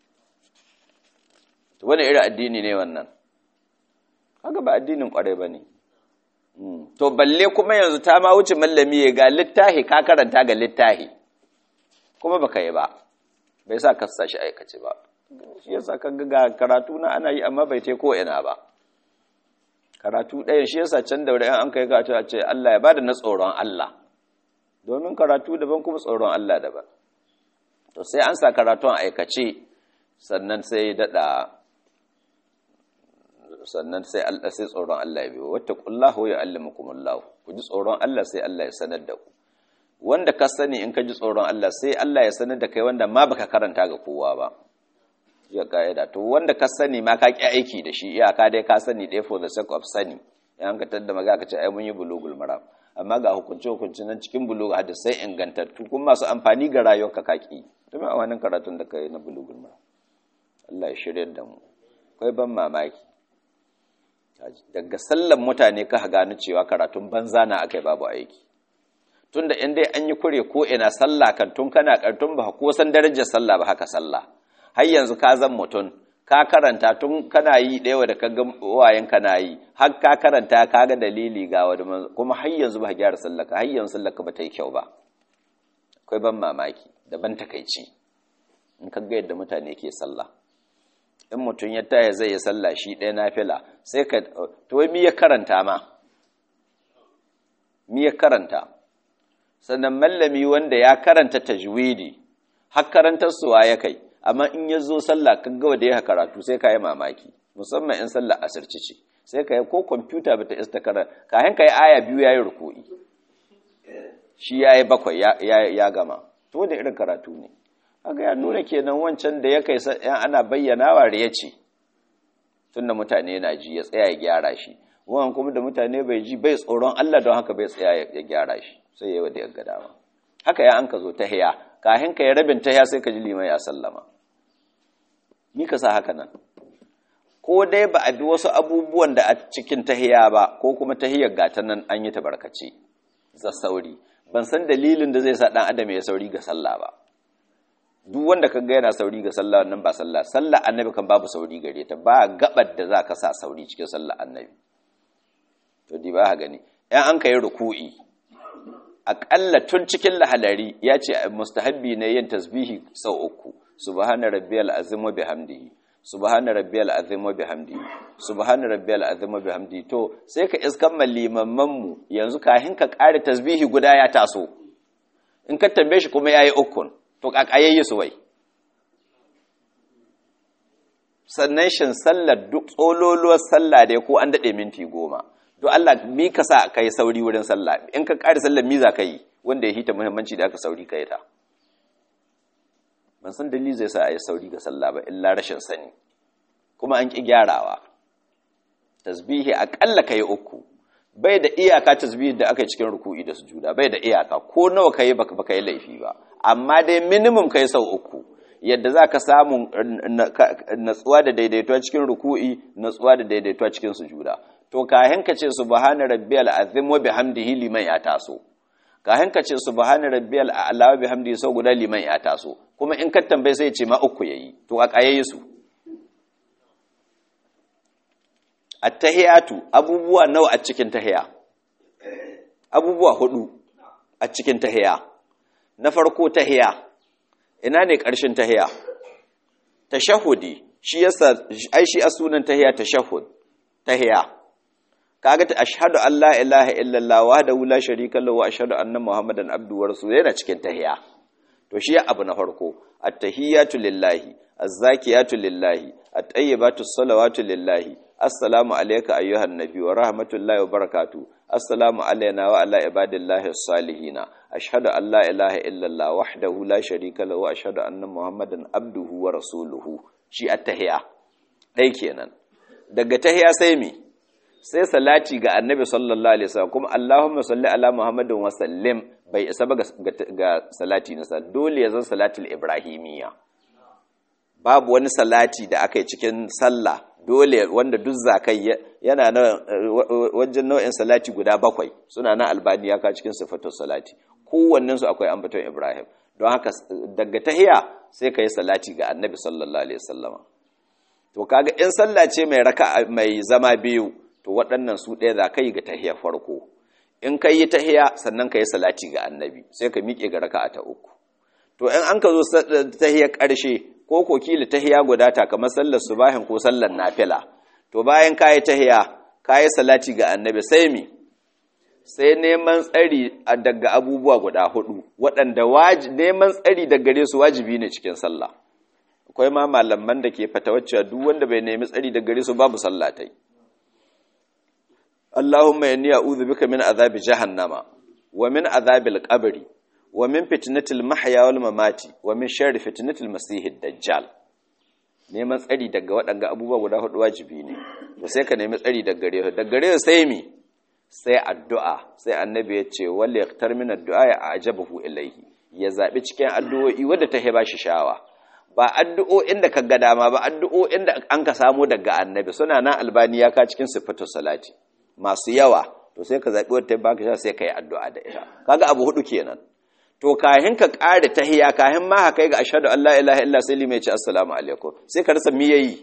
to wani irin addini ne wannan haka ba addinin kwarai bane to balle kuma yanzu ta ma wuce mallami ya ga littahi ka karanta ga littahi kuma baka yi ba bai sa ka shi aikace ba shi yasa ka ga karatu na ana yi amma bai tai ko ina ba karatu ɗaya shi yasa can da wurin an kai karatu a ce Allah ya bada na tsoron Allah domin karatu daban kuma tsoron Allah daban to sai an sa karatun aikace sannan sai dada sannan sai Allah sai tsoron Allah ya biyo wattaqullahu ya allimukumullahu ku ji tsoron Allah sai Allah ya sanar da ku wanda ka sani in ka ji tsoron Allah sai Allah ya sanar da kai wanda ma baka karanta ga kowa ba ya ka'ida to wanda ka sani ma ka ki aiki da shi iyaka dai ka sani dai for the sake of sani yan ka tadda maga ka ce ai mun yi bulugul maram amma ga hukunce hukunce nan cikin bulugu hadisai ingantattu kuma masu amfani ga rayuwarka kaki domin a wannan karatun da ka yi na bulugul mara Allah ya shirya da mu kai ban mamaki daga sallan mutane ka gano cewa karatun banza na akai babu aiki tunda in dai an yi kure ko ina sallah kan tun kana kartun ba ko san darajar sallah ba haka sallah har yanzu ka zan mutum ka karanta tun kana yi ɗaya da ka ga wayan kana yi har ka karanta ka ga dalili ga wani kuma har yanzu ba gyara sallaka har yanzu sallaka ba ta yi kyau ba akwai ban mamaki da ban takaici in ka ga yadda mutane ke sallah in mutum ya taya zai yi sallah shi ɗaya na fila sai ka to mi ya karanta ma mi ya karanta sannan mallami wanda ya karanta tajwidi har karantar suwa ya kai amma in ya zo sallah kan gawa da ya karatu sai ka yi mamaki musamman in sallah asirci ce sai ka yi ko kwamfuta bata ista karanta kayan ka yi aya biyu ya yi ruku'i shi ya yi bakwai ya gama to da irin karatu ne haka ya nuna kenan wancan da ya kai yan ana bayyanawa da ya ce tunda mutane na ji ya tsaya ya gyara shi wannan kuma da mutane bai ji bai tsoron Allah don haka bai tsaya ya gyara shi sai yayi da ya ga dama haka ya an ka zo tahiya kahin ka ya rabin tahiya sai ka ji liman ya sallama ni ka sa haka nan ko dai ba a bi wasu abubuwan da a cikin tahiya ba ko kuma tahiyar gata nan an yi tabarkace za sauri ban san dalilin da zai sa dan adam ya sauri ga sallah ba duk wanda kaga yana sauri ga sallah nan ba sallah sallah annabi kan babu sauri gare ta ba gabar da za ka sa sauri cikin sallah annabi to di ba ha gani ɗan an kai ruku'i aƙalla tun cikin lahalari ya ce mustahabbi ne yin tasbihi sau uku subhana rabbiyal azim wa bihamdihi subhana rabbiyal azim wa bihamdihi subhana rabbiyal azim wa bihamdihi to sai ka iskan mallimamman mu yanzu kahin ka ƙare tasbihi guda ya taso in ka tambaye shi kuma yayi ukun to kakayayye su wai sannan shin sallar duk tsololuwar sallah dai ko an daɗe minti goma to Allah mi ka sa ka yi sauri wurin sallah in ka ƙari sallar mi za ka yi wanda ya hita muhimmanci da aka sauri ka yi ta ban san dalili zai sa a yi sauri ga sallah ba illa rashin sani kuma an ƙi gyarawa tasbihi aƙalla ka yi uku bai da iyaka tasbihi da aka yi cikin ruku'i da sujuda bai da iyaka ko nawa ka yi baka yi laifi ba amma dai minimum ka yi sau uku yadda za ka samu natsuwa da daidaituwa cikin ruku'i natsuwa da daidaituwa cikin sujuda to kahin ka ce subhana rabbiyal azim wa bihamdihi liman ya taso kahin ka ce subhana rabbiyal a'la wa bihamdihi sau guda liman ya taso kuma in ka tambaye sai ya ce ma uku yayi to a kayayi su attahiyatu abubuwa nawa a cikin tahiya abubuwa hudu a cikin tahiya na farko tahiya ina ne ƙarshen tahiya tashahudi shi yasa ai shi a sunan tahiya tashahud tahiya kaga ta ashhadu an la ilaha illallah wahdahu la sharika lahu wa ashhadu anna muhammadan abduhu wa rasuluhu yana cikin tahiya to shi abu na farko at-tahiyatu lillahi az-zakiyatu lillahi at-tayyibatu salawatu lillahi assalamu alayka ayyuhan nabi wa rahmatullahi wa barakatuh assalamu alayna wa ala ibadillahi as-salihin ashhadu an la ilaha illallah wahdahu la sharika lahu wa ashhadu anna muhammadan abduhu wa rasuluhu shi at-tahiya dai kenan daga tahiya sai mi sai salati ga annabi sallallahu alaihi wasallam kuma allahumma salli ala muhammadin wa sallim bai isa ba ga salati na sa dole ya zan salatul ibrahimiyya babu wani salati da aka yi cikin sallah dole wanda duk zakai yana na wajen nau'in salati guda bakwai suna na albani ya ka cikin sifatul salati kowannen su akwai ambaton ibrahim don haka daga tahiya sai ka yi salati ga annabi sallallahu alaihi wasallama to kaga in sallah ce mai raka mai zama biyu to waɗannan su ɗaya za ka yi ga tahiya farko in ka yi tahiya sannan ka yi salati ga annabi sai ka miƙe ga raka'a ta uku to in an ka zo tahiyar ƙarshe ko ko kila tahiya guda ta kamar sallar subahin ko sallar nafila to bayan ka yi tahiya ka yi salati ga annabi sai mi sai neman tsari daga abubuwa guda hudu waɗanda neman tsari daga gare su wajibi ne cikin sallah akwai ma malaman da ke fatawaccewa duk wanda bai nemi tsari daga gare su babu sallah tai Allahumma inni a'udhu bika min azabi jahannama wa min azabil qabri wa min fitnatil mahya wal mamati wa min sharri fitnatil masihid dajjal neman tsari daga waɗanga abubuwa guda hudu wajibi ne to sai ka nemi tsari daga gare su daga gare sai mi sai addu'a sai annabi ya ce wale yaktar min addu'a ya ajabahu ilaihi ya zaɓi cikin addu'o'i wadda ta heba shi shawa ba addu'o'in da ka ga dama ba addu'o'in da an ka samu daga annabi suna nan albani ya ka cikin sifatu salati masu yawa to sai ka zaɓi wadda ta baka sha sai ka yi addu'a da ita kaga abu hudu kenan to kahin ka ƙare tahiya kahin ma haka ga ashhadu an la ilaha illa sai limai ce assalamu alaikum sai ka rasa me yayi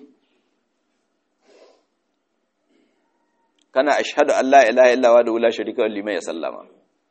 kana ashhadu an la ilaha illa wa la sharika lahu liman ya sallama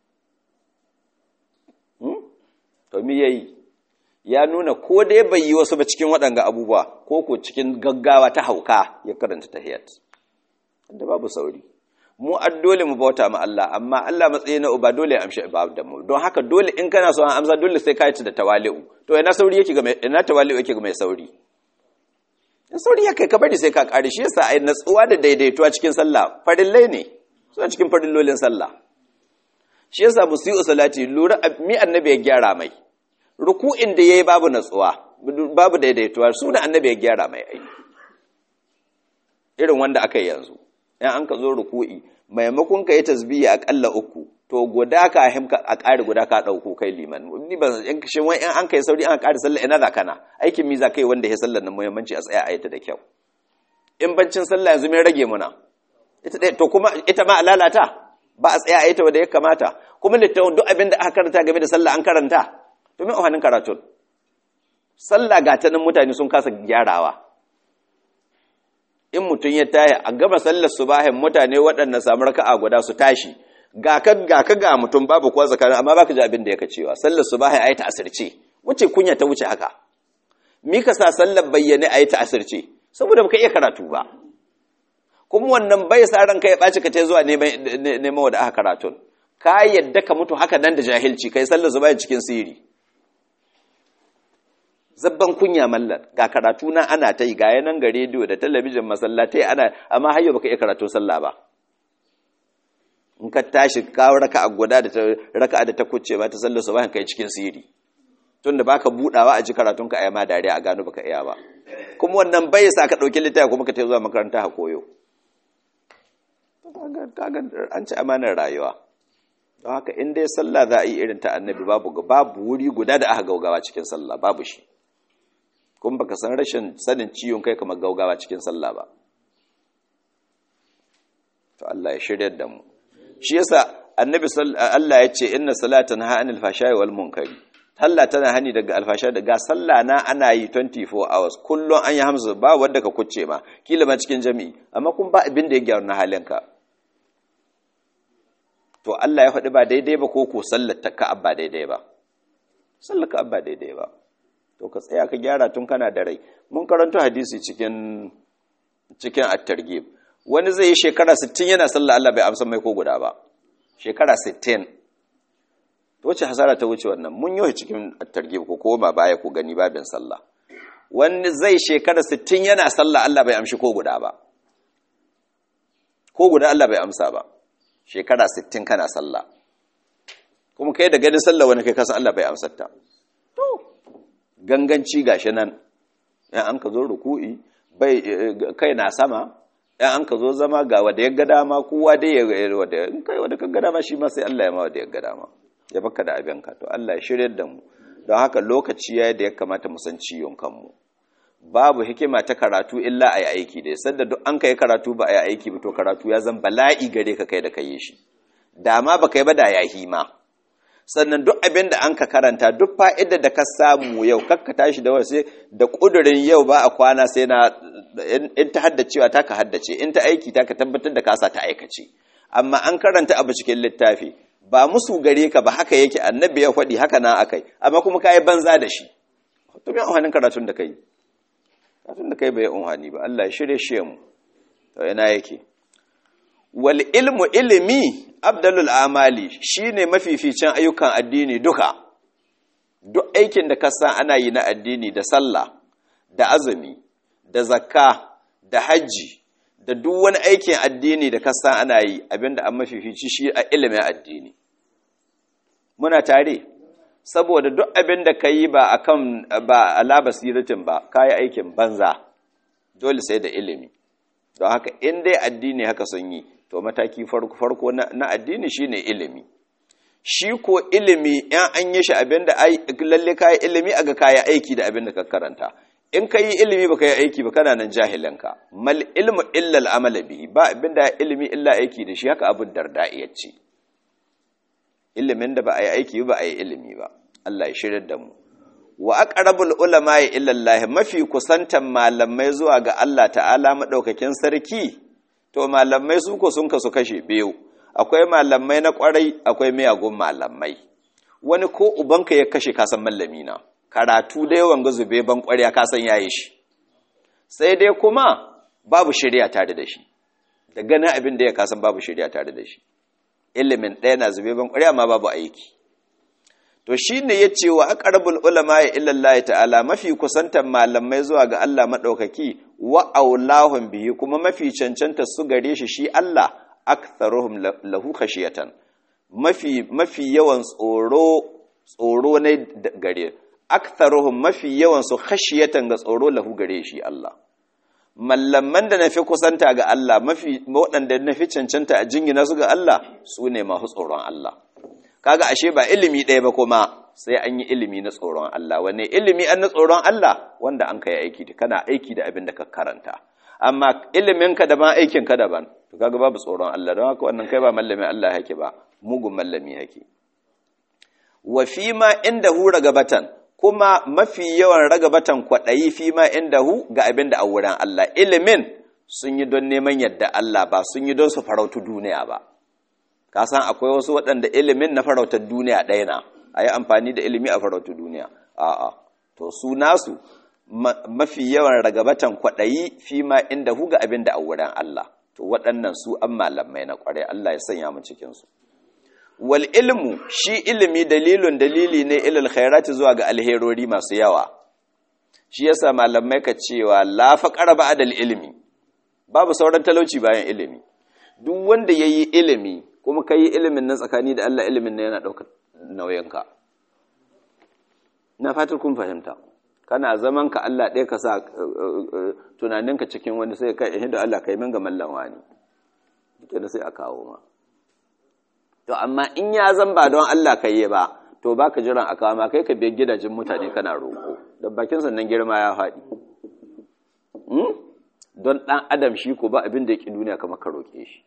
hmm? to me yayi ya nuna ko dai bai yi wasu ba cikin waɗanga abubuwa ko ko cikin gaggawa ta hauka ya karanta tahiyat da babu sauri mu dole mu bauta ma Allah amma Allah matsayi na uba dole ya amshi ibada mu don haka dole in kana so an amsa dole sai ka yi da tawali'u to ina sauri yake ga mai ina tawali'u yake ga mai sauri in sauri ya kai ka bari sai ka kare shi yasa ai natsuwa da daidaituwa cikin sallah farillai ne suna cikin farillolin sallah shi yasa musiu salati lura mi annabi ya gyara mai ruku'in da yayi babu natsuwa babu daidaituwa suna annabi ya gyara mai ai irin wanda aka yi yanzu in an ka zo ruku'i maimakon ka yi tasbihi akalla uku to guda ka himka a ƙari guda ka ɗauko kai liman ni ban in shin wai in an kai sauri an ƙari sallah ina za kana aikin mi za kai wanda ya sallar nan muhimmanci a tsaya a yi ta da kyau in bancin sallah yanzu mai rage muna ita dai to kuma ita ma lalata ba a tsaya a yi ta wanda ya kamata kuma littafin duk abin da aka karanta game da sallah an karanta to me ohanin karatun sallah ga ta nan mutane sun kasa gyarawa in mutum ya taya a gama sallar subahin mutane waɗanda samu raka'a guda su tashi ga ka ga ka ga mutum babu kuwa tsakanin amma baka ji abin da yake cewa sallar subahin ayi ta asirce wuce kunya ta wuce haka mi ka sa sallar bayyane ayi ta asirce saboda baka iya karatu ba kuma wannan bai sa ranka ya ɓaci ka ta zuwa neman wadda aka karatun ka yadda ka mutu haka nan da jahilci kai sallar subahin cikin sirri zabban kunya mallar ga karatu na ana ta yi ga yanan ga rediyo da talabijin masallatai ana amma har baka iya karatu sallah ba in ka tashi kawo raka a guda da raka da ta kuce ba ta sallar su ba kai cikin siri tunda baka budawa a ji karatun ka ayyama dariya a gano baka iya ba kuma wannan bai sa ka dauki littafi kuma ka tafi zuwa makaranta ha koyo kaga an ci amanar rayuwa don haka in dai sallah za a yi irin ta annabi babu babu wuri guda da aka gaugawa cikin sallah babu shi kuma baka san rashin sanin ciwon kai kamar gaugawa cikin sallah ba to Allah ya shiryar da mu shi yasa annabi Allah ya ce inna salatan ha anil fashai wal munkari Allah tana hani daga alfasha daga sallah na ana yi 24 hours kullum an yi hamsu ba wanda ka kucce ma kila ma cikin jami'i amma kun ba abin da ya gyaru na halinka to Allah ya faɗi ba daidai ba ko ko sallar ta ka abba daidai ba sallar ka abba daidai ba to ka tsaya ka gyara tun kana da rai mun karanto hadisi cikin cikin at-targhib wani zai yi shekara 60 yana sallah Allah bai amsa mai ko guda ba shekara 60 to wace hasara ta wuce wannan mun yi cikin at-targhib ko koma baya ko gani babin sallah wani zai shekara 60 yana sallah Allah bai amshi ko guda ba ko guda Allah bai amsa ba shekara 60 kana sallah kuma kai da ganin sallah wani kai kasan Allah bai amsar ta to ganganci gashi nan yan an ka zo ruku'i bai kai na sama yan an ka zo zama ga wanda ya ga dama kowa dai ya wanda in kai wanda ka ga dama shi ma sai Allah ya ma wanda ya ga dama ya baka da abin ka to Allah ya shiryar da mu don haka lokaci yayi da ya kamata mu san ciwon kanmu babu hikima ta karatu illa a yi aiki da sadda duk an kai karatu ba a yi aiki ba to karatu ya zan bala'i gare ka kai da kai shi dama ba kai ba da ya hima sannan duk abin da an ka karanta duk fa'idar da ka samu yau kakka tashi da wasu da ƙudurin yau ba a kwana sai na in ta haddacewa ta ka haddace in ta aiki ta ka tabbatar da kasa ta aikace amma an karanta abu cikin littafi ba musu gare ka ba haka yake annabi ya faɗi haka na akai amma kuma ka yi banza da shi to me amfanin karatun da kai karatun da kai bai amfani ba Allah ya shirye shi mu to ina yake wal ilmu ilimi abdalul amali shine mafificin ayyukan addini duka duk aikin da ka san ana yi na addini da sallah da azumi da zakka da hajji da duk wani aikin addini da ka san ana yi abinda an mafifici shi a ilimin addini muna tare saboda duk abin da ka yi ba akan ba ala basiratin ba kayi aikin banza dole sai da ilimi don haka in dai addini haka sun yi to mataki farko farko na addini shine ilimi shi ko ilimi yan an yi shi abinda lalle kayi ilimi aga kayi aiki da abinda ka karanta in ka yi ilimi baka yi aiki ba kana nan jahilanka mal ilmu illa al'amala bihi ba abinda ilimi illa aiki da shi haka abin darda iya ce ilimin da ba a yi aiki ba a yi ilimi ba Allah ya shirar da mu wa aqrabul ulama illa Allah mafi kusantan malamai zuwa ga Allah ta'ala madaukakin sarki to malamai su ko sun kasu kashe biyu akwai malamai na kwarai akwai miyagun malamai wani ko ubanka ya kashe kasan mallami na karatu da yawan ga zube ban kwarya kasan yayi shi sai dai kuma babu shari'a tare da shi da ganin abin da ya kasan babu shari'a tare da shi ilimin ɗaya na zube ban kwarya ma babu aiki to shine yace wa aqrabul ulama ya illallahi ta'ala mafi kusantan malamai zuwa ga Allah madaukaki wa aulahum bihi kuma mafi cancanta su gare shi shi Allah aktharuhum lahu khashiyatan mafi mafi yawan tsoro tsoro ne gare aktharuhum mafi yawan su khashiyatan ga tsoro lahu gare shi Allah mallaman da nafi kusanta ga Allah mafi waɗanda nafi cancanta a jingina su ga Allah su ne masu tsoron Allah kaga ashe ba ilimi ɗaya ba kuma sai an yi ilimi na tsoron Allah wanne ilimi an na tsoron Allah wanda an kai aiki da kana aiki da abin da ka karanta amma ilimin ka daban aikin ka daban to kaga babu tsoron Allah don haka wannan kai ba mallamin Allah yake ba mugun mallami yake wa fi ma indahu ragabatan kuma mafi yawan ragabatan kwaɗayi fi ma indahu ga abin da a wurin Allah ilimin sun yi don neman yadda Allah ba sun yi don su farautu duniya ba ka san akwai wasu waɗanda ilimin na farautar duniya ɗaya na a yi amfani da ilimi a farautar duniya a'a to su nasu mafi yawan ragabatan kwaɗayi fi ma inda huga abin da a wurin Allah to waɗannan su an malamai na ƙwarai Allah ya sanya mu cikinsu wal ilmu shi ilimi dalilun dalili ne ilal khairati zuwa ga alherori masu yawa shi yasa malamai ka cewa la faqara ba'dal ilmi babu sauran talauci bayan ilimi duk wanda yayi ilimi kuma ka yi ilimin nan tsakani da Allah ilimin nan yana ɗaukar nauyinka na fatar kun fahimta kana zaman ka Allah ɗaya ka sa tunaninka cikin wani sai ka ihin da Allah ka yi min ga mallan wani duka da sai a kawo ma to amma in ya zan ba don Allah ka yi ba to ba ka jiran a kawo ma kai ka biyar gidajen mutane kana roƙo da bakin sannan girma ya faɗi don ɗan adam shi ko ba abin da ya ƙi duniya kamar ka roƙe shi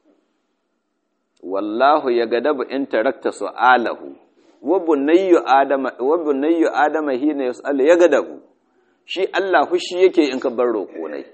wallahu ya gadabu in tarakta su'alahu wa bunayyu adama wa bunayyu adama hina yas'al ya gadabu shi Allah hushi yake in ka bar roƙo nai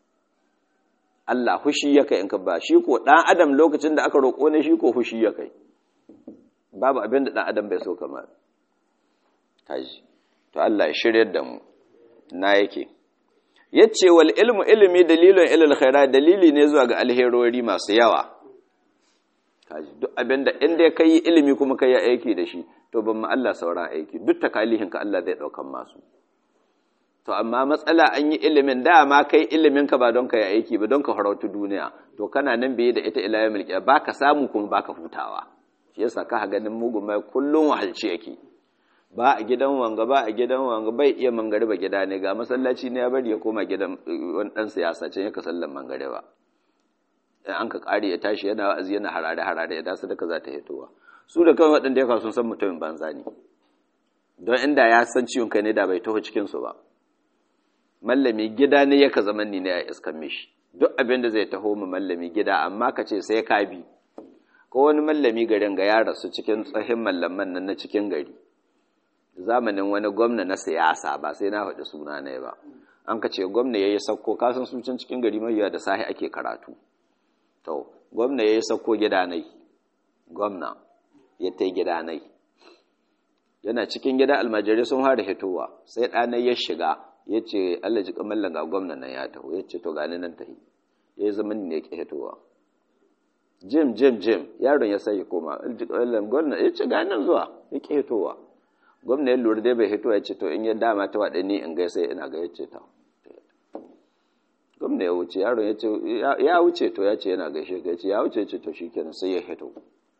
Allah hushi yake in ka ba shi ko dan adam lokacin da aka roƙo ne shi ko hushi yake babu abin da dan adam bai so kamar taji to Allah ya shiryar da mu na yake yace wal ilmu ilmi dalilun ilal khairat dalili ne zuwa ga alherori masu yawa kaji duk abinda inda ka yi ilimi kuma ka yi aiki da shi to ban ma Allah sauran aiki duk takalihin ka Allah zai daukan masu to amma matsala an yi ilimin dama kai ilimin ka ba don ka yi aiki ba don ka farautu duniya to kana nan biye da ita ila yawmil qiyamah baka samu kuma baka hutawa shi yasa ka ganin mugun mai kullun wahalci yake ba a gidan wanga ba a gidan wanga bai iya mangariba gida ne ga masallaci ne ya bari ya koma gidan wani dan siyasa can yaka sallan mangariba an ka kare ya tashi yana wa'azi yana harare harare ya dasu daga za ta hitowa su da kawai waɗanda ya kawo sun san mutumin banza ne don inda ya san ciwon kai ne da bai taho cikin su ba mallami gida ne yaka zaman ni ne a iskan mishi duk abin da zai taho mu mallami gida amma ka ce sai ka bi ko wani mallami garin ga ya rasu cikin tsahin mallaman nan na cikin gari zamanin wani gwamna na siyasa ba sai na faɗi suna ne ba an ka ce gwamna ya yi sauko kasan su can cikin gari mafiya da sahi ake karatu to gwamna ya yi sauko gidanai gwamna ya ta gidanai yana cikin gida almajirai sun fara hitowa sai ɗanai ya shiga ya ce allah ji kamallan ga gwamna nan ya taho ya ce to gani nan tahi ya yi zaman ne ya ƙi hitowa jim jim jim yaron ya sai ya koma gwamna ya ce gani nan zuwa ya ƙi hitowa gwamna ya lura dai bai hito ya ce to in ya dama ta waɗe ni in gaisa ina ga ya ce ta gwamna ya wuce yaron ya ce ya wuce to ya ce yana gaishe ka ya ce ya wuce ce to shikenan sai ya hito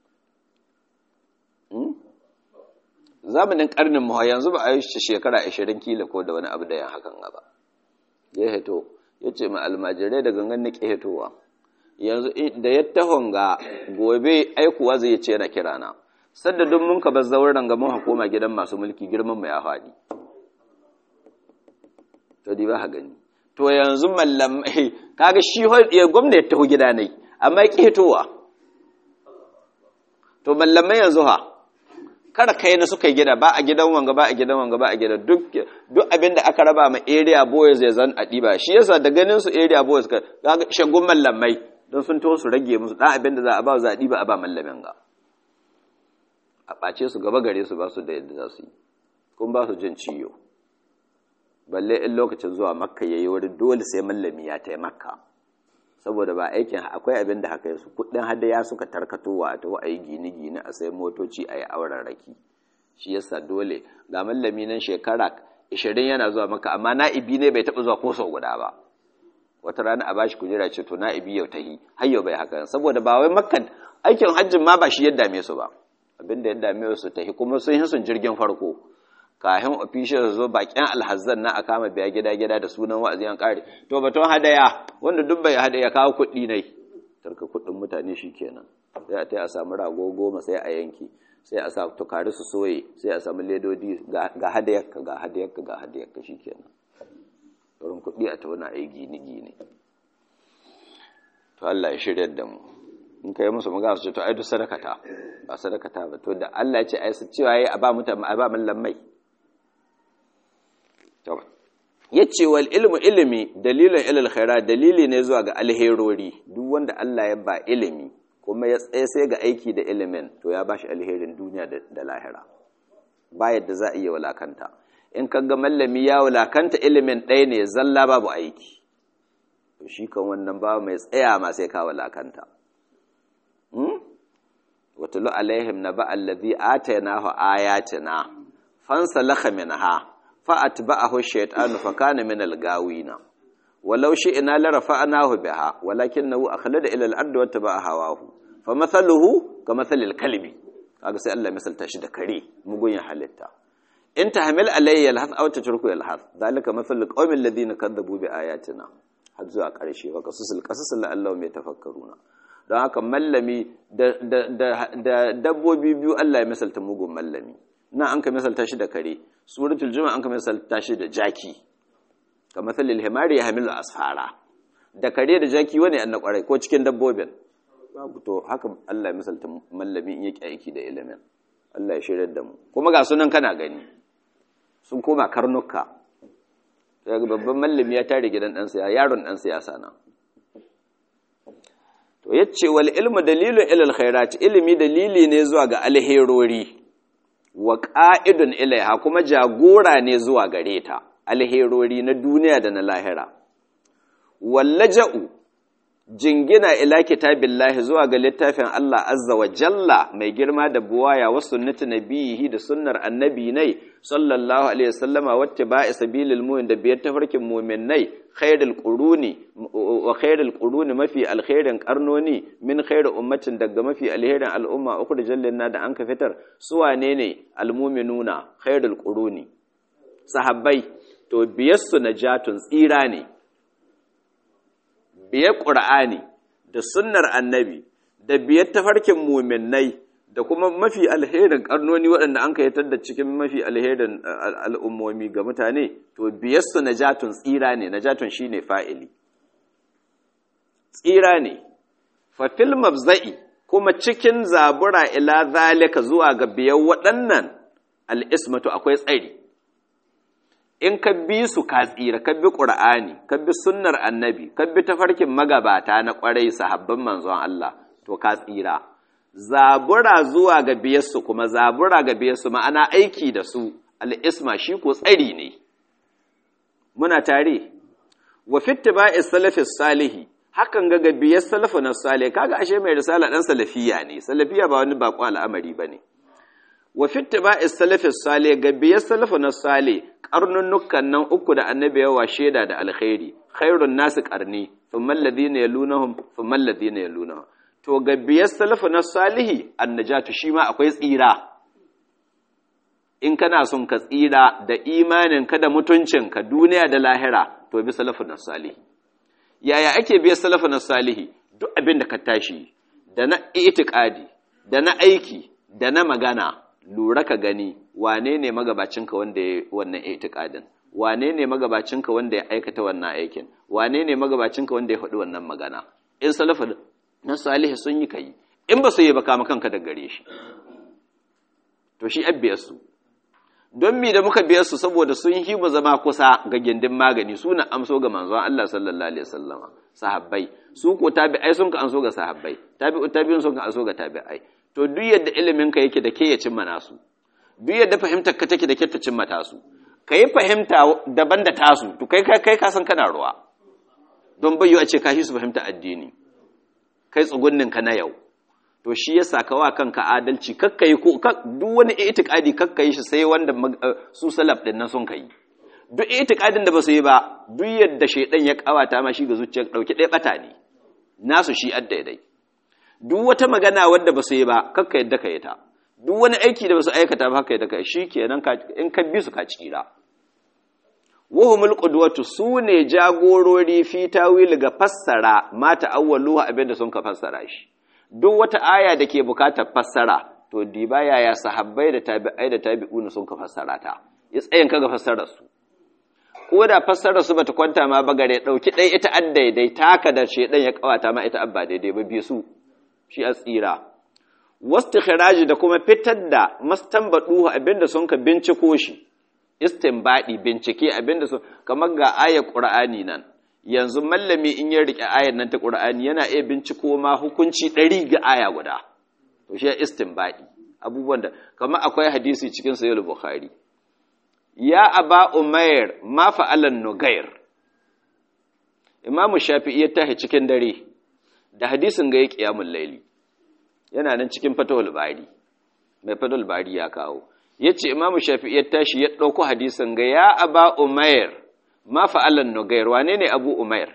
zamanin karnin mu yanzu ba a yi shekara 20 kila ko da wani abu da yan hakan ba ya hito ya ce ma almajirai da gangan na hitowa yanzu da ya tahon ga gobe aikuwa zai ce na kirana sadda duk mun ka bar zauren ga mun hukuma gidan masu mulki girman mu ya faɗi to di ba ha gani to yanzu mallam kaga shi ya gwamna ya taho gida ne amma ya hitowa to mallamai yanzu ha kada kai na suka yi gida ba a gidan wanga ba a gidan wanga ba a gidan duk duk abin da aka raba ma area boys ya zan adiba shi yasa da ganin su area boys ka ga shagun mallamai don sun to su rage musu dan abin da za a ba za a diba a ba mallamin ga a ɓace su gaba gare su ba su da yadda za su yi kuma ba su jin ciyo balle in lokacin zuwa makka yayi wurin dole sai mallami ya tai makka saboda ba aikin akwai abin da haka yasu kudin hadaya suka tarkatowa to a yi gine-gine a sai motoci a yi auren raki shi yasa dole ga mallami nan shekara 20 yana zuwa maka amma na'ibi ne bai taɓa zuwa ko sau guda ba wata rana a bashi kujera ce to na'ibi yau tahi har yau bai haka saboda ba wai makka aikin hajjin ma ba shi ya dame su ba abin da ya dame su tahi kuma sun yi sun jirgin farko kahin official zo bakin alhazzan na a kama biya gida-gida da sunan wa'azi an kare to baton hadaya wanda duk bai hadaya kawo kuɗi ne tarka kuɗin mutane shi kenan sai a tai a samu rago goma sai a yanki sai a sa tukari su soye sai a samu ledodi ga hadayarka ga hadayarka ga hadayarka shi kenan wurin kuɗi a tauna a yi gini-gini to Allah ya shirya da mu in kai musu magana su ce to ai duk sadakata ba sadakata ba to da Allah ya ce ai su cewa yayi a ba mutane a ba mallan mai ya ce wal ilmu ilimi dalilin ilil khaira dalili ne zuwa ga alherori duk wanda Allah ya ba ilimi kuma ya tsaye sai ga aiki da ilimin to ya bashi alherin duniya da lahira ba yadda za a iya walakanta in ka ga mallami ya walakanta ilimin ɗaya ne zalla babu aiki to shi kan wannan ba mai tsaya ma sai ka walakanta watulu alaihim na ba allazi atainahu ayatina fansalakha minha فأتبعه الشيطان فكان من الغاوين ولو شئنا لرفعناه بها ولكنه أخلد إلى الأرض واتبع هواه فمثله كمثل الكلب kaga sai Allah misalta shi da kare mugun ya halitta in tahmil alayya alhath aw tatruku alhath zalika mathalu qaumin ladina kadzabu bi ayatina har zuwa karshe wa qasusul qasas la'allahum yatafakkaruna don haka mallami da dabbobi biyu Allah ya misalta mugun mallami na an ka misalta shi da kare suratul juma'a an ka misalta shi da jaki ka mathalil himari ya hamilu asfara da kare da jaki wani an na kwarai ko cikin dabbobin babu to haka Allah ya misalta mallami in yake aiki da ilimin Allah ya shirar da mu kuma ga sunan kana gani sun koma karnuka daga babban mallami ya tare gidan dan siyasa yaron dan siyasa na to yace wal ilmu dalilun ilal khairat ilimi dalili ne zuwa ga alherori wa ƙa'idun ilaiha kuma jagora ne zuwa gare ta, alherori na duniya da na lahira. Wallaja'u, jingina ila kitabillahi zuwa ga littafin Allah azza wa jalla mai girma da buwaya wa sunnati nabiyihi da sunnar annabi nai sallallahu alaihi wasallama wacce ba'i sabilil mu'min da biyar tafarkin mu'minnai khairul quruni wa khairul quruni mafi alkhairin karnoni min khairu ummatin daga mafi alherin al'umma uku da jallin da an ka fitar su wane ne almu'minuna khairul quruni sahabbai to biyassu najatun tsira ne biyar ƙura'ani da sunnar annabi da biyar tafarkin muminai da kuma mafi alherin ƙarnoni waɗanda an kayyatar da cikin mafi alherin al'ummomi ga mutane to biyar su najatun tsira ne najatun shi ne fa'ili tsira ne fafil mafza'i kuma cikin zabura ila zalika zuwa ga biyar waɗannan al'ismatu akwai tsari in ka bi su ka tsira ka bi ƙur'ani ka bi sunnar annabi ka bi tafarkin magabata na ƙwarai sahabban manzon Allah to ka tsira zabura zuwa ga biyarsu kuma zabura ga biyarsu ma'ana aiki da su al'isma shi ko tsari ne muna tare wa fittiba'is salafis salihi hakan ga ga biyar salafu na salih kaga ashe mai risala dan salafiya ne salafiya ba wani bakon al'amari bane wa fittiba'is salafis salih ga biyar salafu na salih karnunnukan nan uku da annabi yawa shaida da alkhairi khairun nasu karni thumma alladhina yalunahum thumma alladhina yalunahum to ga biyar salafu na salihi annajatu shi ma akwai tsira in kana son ka tsira da imanin ka da mutuncin ka duniya da lahira to bi salafu na salihi yaya ake biya salafu na salihi duk abin da ka tashi da na itikadi da na aiki da na magana lura ka gani wane ne magabacinka wanda ya wannan itikadin wane ne magabacinka wanda ya aikata wannan aikin wane ne magabacinka wanda ya faɗi wannan magana in salafa na salihu sun yi kai in ba su yi ba kama kanka da gare shi to shi abbiyarsu don mi da muka biyar su saboda sun yi mu zama kusa ga gindin magani suna amso ga manzon Allah sallallahu alaihi wasallama sahabbai su ko tabi'ai sun ka amso ga sahabbai tabi'u tabi'un sun ka amso ga tabi'ai to duk yadda ilimin ka yake da ke ya cimma nasu duk yadda fahimtar ka take da ke ta cimma tasu kai fahimta daban da tasu to kai kai ka san kana ruwa don bayyo a ce ka shi su fahimta addini kai tsugunnin ka na yau to shi ya saka wa kanka adalci kakkai ko duk wani itikadi kakkai shi sai wanda su salaf din nan sun kai duk itikadin da ba su yi ba duk yadda shaidan ya kawata ma shi ga zuciyar dauki ɗaya bata ne nasu shi addaidai duk wata magana wadda ba su yi ba kakka yadda ka yi ta duk wani aiki da ba su aikata ba haka yadda ka shi kenan in ka bi su ka tsira wahumul qudwatu sune jagorori fi tawil ga fassara ma ta'awwaluha abinda sun ka fassara shi duk wata aya da ke bukatar fassara to diba yaya sahabbai da tabi'ai da tabi'un sun ka fassara ta ya tsayin kaga fassarar su ko da fassarar su bata kwanta ma ba gare dauki dai ita addaidai taka da shedan ya kawata ma ita abba daidai ba bi su shi a tsira wastikhraji da kuma fitar da mastanbadu abinda sun ka binciko shi istinbadi bincike abinda sun kamar ga ayar qur'ani nan yanzu mallami in ya rike ayar nan ta Qur'ani yana iya binciko ma hukunci ɗari ga aya guda to shi istinbadi abubuwan da kamar akwai hadisi cikin sahih bukhari ya aba umair ma fa'alan nugair imamu shafi'i ya tahi cikin dare da hadisin ga ya qiyamul layli yana nan cikin fatawul bari mai fatawul bari ya kawo yace imamu shafi'i ya tashi ya dauko hadisin ga ya aba umair ma fa'alan nugair wane ne abu umair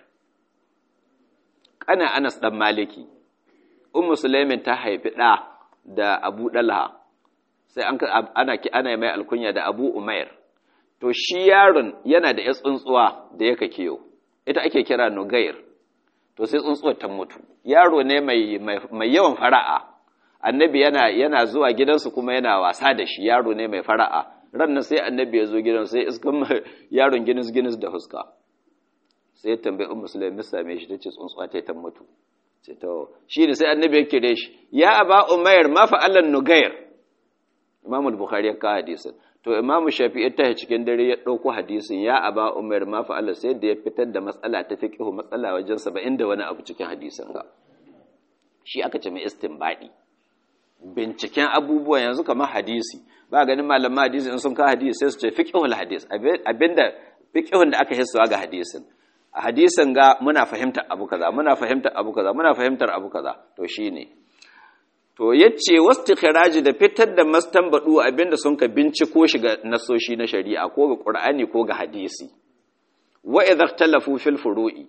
kana anas dan maliki ummu sulaimin ta haifi ɗa da abu dalha sai an ana ki ana mai alkunya da abu umair to shi yaron yana da yar tsuntsuwa da yake kiyo ita ake kira nugair to sai tsuntsuwar ta mutu yaro ne mai mai yawan fara'a annabi yana yana zuwa gidansu kuma yana wasa da shi yaro ne mai fara'a ran sai annabi ya zo gidan sai iskan yaron ginis ginis da huska sai ya tambayi ummu sulaimi same shi tace tsuntsuwa ta ta mutu ce to shi ne sai annabi ya kire shi ya aba umair ma fa'alan nugair imamu al-bukhari ya kawo hadisin to imamu shafi'i ta cikin dare ya dauko hadisin ya aba umair ma fa'ala sai da ya fitar da matsala ta fiqhu matsala wajen 70 da wani abu cikin hadisin ga shi aka ce mai istinbadi binciken abubuwa yanzu kamar hadisi ba ganin malaman hadisi in sun kawo hadisi sai su ce fiqhul hadis abinda fiqhun da aka hissuwa ga hadisin a hadisin ga muna fahimtar abu kaza muna fahimtar abu kaza muna fahimtar abu kaza to shine to yace wastikhraji da fitar da mastanbadu abinda sun ka binciko shi ga nasoshi na shari'a ko ga qur'ani ko ga hadisi wa idza ikhtalafu fil furu'i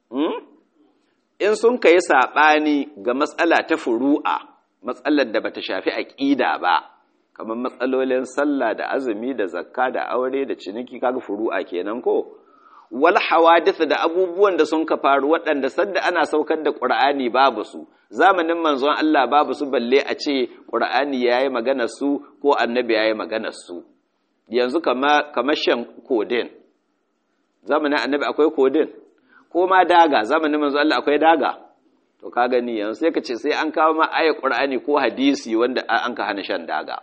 in sun kai sabani ga matsala ta furu'a matsalar da bata shafi aqida ba kamar matsalolin sallah da azumi da zakka da aure da ciniki kaga furu'a kenan ko wal hawadith da abubuwan da sun ka faru waɗanda sadda ana saukar da Qur'ani babu su zamanin manzon Allah babu su balle a ce Qur'ani yayi magana su ko annabi yayi magana su yanzu kama kamar shan kodin zamanin annabi akwai kodin ko ma daga zamanin manzon Allah akwai daga to ka gani yanzu sai ka ce sai an kawo ma ayat Qur'ani ko hadisi wanda an ka hana shan daga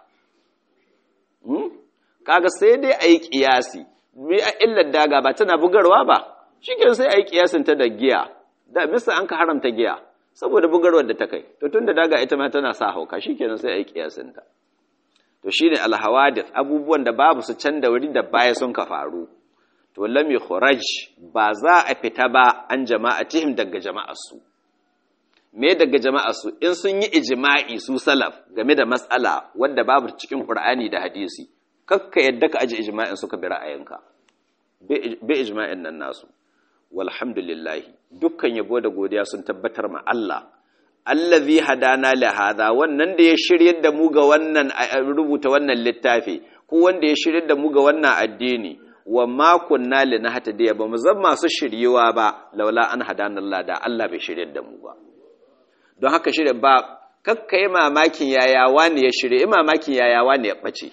kaga sai dai ayi kiyasi me a illar daga ba tana bugarwa ba shike sai ayi kiyasin ta da giya da bisa an ka haramta giya saboda bugarwar da ta kai to tunda daga ita ma tana sa hauka shikenan sai ayi kiyasin ta to shine alhawadith abubuwan da babu su can da wuri da baya sun ka faru to lam yukhraj ba za a fita ba an jama'atihim daga jama'ar su me daga jama'ar su in sun yi ijma'i su salaf game da mas'ala wanda babu cikin qur'ani da hadisi kakka yadda ka aji ijma'in suka bi ra'ayinka bi ijma'in nan nasu walhamdulillahi dukkan yabo da godiya sun tabbatar ma Allah allazi hadana li hada wannan da ya shiryar da mu ga wannan rubuta wannan littafi ko wanda ya shiryar da mu ga wannan addini wa ma kunna linahtadiya ba mu zama masu shiryewa ba laula an hadana Allah da Allah bai shiryar da mu ba don haka shirya ba kakka yi mamakin yayawa ne ya shirya yi mamakin yayawa ne ya ɓace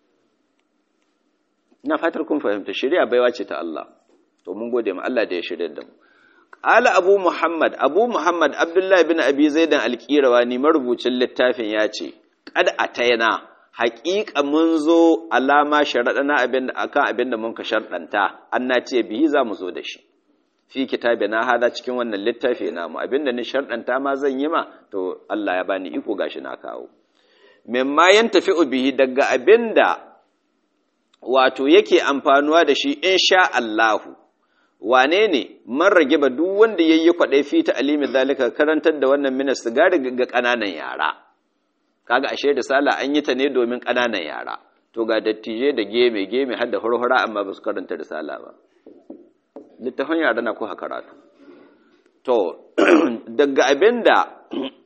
ina fatar kun fahimta shirya baiwa ce ta Allah to mun gode ma Allah da ya shirya da mu qala abu muhammad abu muhammad abdullahi bin abi zaidan alqirawani marubucin littafin ya ce qad ataina haƙiƙa mun zo alama sharaɗana abin akan abin da mun ka sharɗanta an na ce bihi za mu zo da shi fi kitabi na hada cikin wannan littafi namu abinda ni sharɗanta ma zan yi ma to Allah ya bani iko gashi na kawo mimma yan tafi bihi daga abinda wato yake amfanuwa da shi insha Allahu wane ne man rage ba duk wanda yayi kwaɗai fi ta alimi zalika karantar da wannan minas sigari ga ƙananan yara kaga ashe da sala an yi ta ne domin ƙananan yara to ga dattijai da geme geme har da hurhura amma ba su karanta risala ba littafin yara na kuka karatu to daga abinda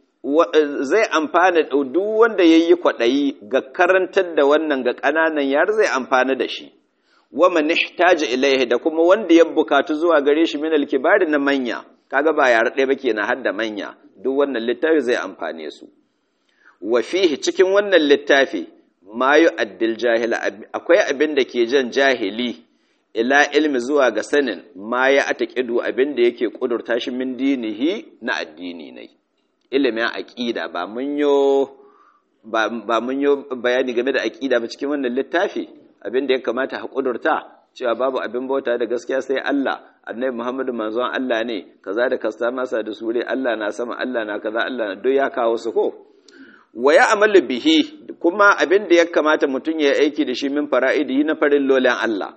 zai amfana duk wanda ya yi kwaɗayi ga karantar da wannan ga ƙananan yara zai amfana da shi wa manihtaja ilaihi da kuma wanda ya bukatu zuwa gare shi min alkibari na manya kaga ba yara ɗaya ba kenan har da manya duk wannan littafi zai amfane su wa fihi cikin wannan littafi ma yu'addil jahila akwai abin da ke jan jahili ila ilmi zuwa ga sanin ma ya ataqidu abin da yake kudurta shi min dinihi na addini ne ilimin aqida ba mun yo ba, ba mun yo bayani game da aqida ba cikin wannan littafi abin da ya kamata a kudurta cewa babu abin bauta da gaskiya sai Allah annabi Muhammadu manzon Allah ne kaza da kasta masa da sure Allah na sama Allah na kaza Allah na duk ya kawo su ko wa ya amalu bihi kuma abin da ya kamata mutum ya aiki da shi min fara'idihi na farin lolan Allah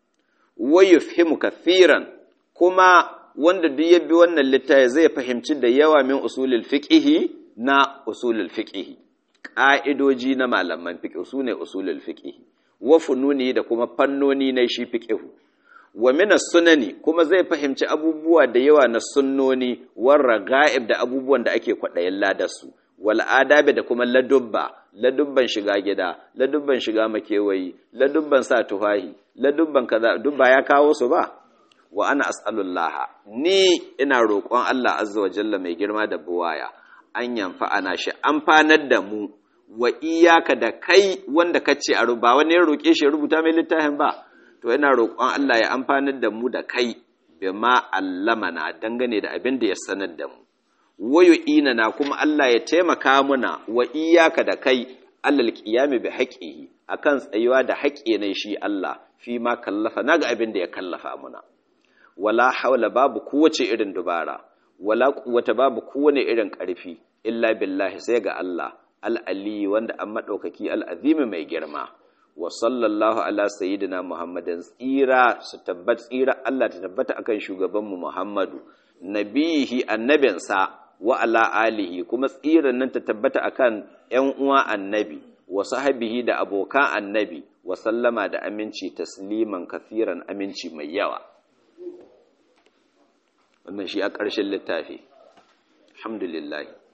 wa yufhimu kathiran kuma wanda duk ya bi wannan littafi zai fahimci da yawa min usulul fiqhi na usulul fiqhi ƙa'idoji na malaman fiqh sune usulul fiqhi wa fununi da kuma fannoni na shi fiqhu wa min sunani kuma zai fahimci abubuwa da yawa na sunnoni war raga'ib da abubuwan da ake kwadayin ladarsu wal adabi da kuma ladubba ladubban shiga gida ladubban shiga makewayi ladubban sa tufahi ladubban kaza dubba ya kawo su ba wa ana as'alullah ni ina roƙon Allah azza wa jalla mai girma da buwaya an yamfa ana shi amfanar da mu wa iyaka da kai wanda kace a ba wani ya roƙe shi rubuta mai littafin ba to ina roƙon Allah ya amfanar da mu da kai bima allamana dangane da abin da ya sanar da mu wayo ina na kuma Allah ya taimaka muna wa iyaka da kai allal qiyami bi haqqihi akan tsayuwa da haƙƙi ne shi Allah fi ma kallafa naga abin da ya kallafa muna wala haula babu kowace irin dubara wala quwwata babu kowane irin ƙarfi illa billahi sai ga Allah al-ali wanda an madaukaki al-azimi mai girma wa sallallahu ala sayyidina muhammadin tsira su tabbat tsira Allah ta tabbata akan shugabanmu Muhammadu nabihi annabinsa wa ala alihi kuma tsiran nan ta tabbata akan ƴan uwa annabi wa sahabihi da abokan annabi wa sallama da aminci tasliman kafiran aminci mai yawa wannan shi a ƙarshen littafi alhamdulillah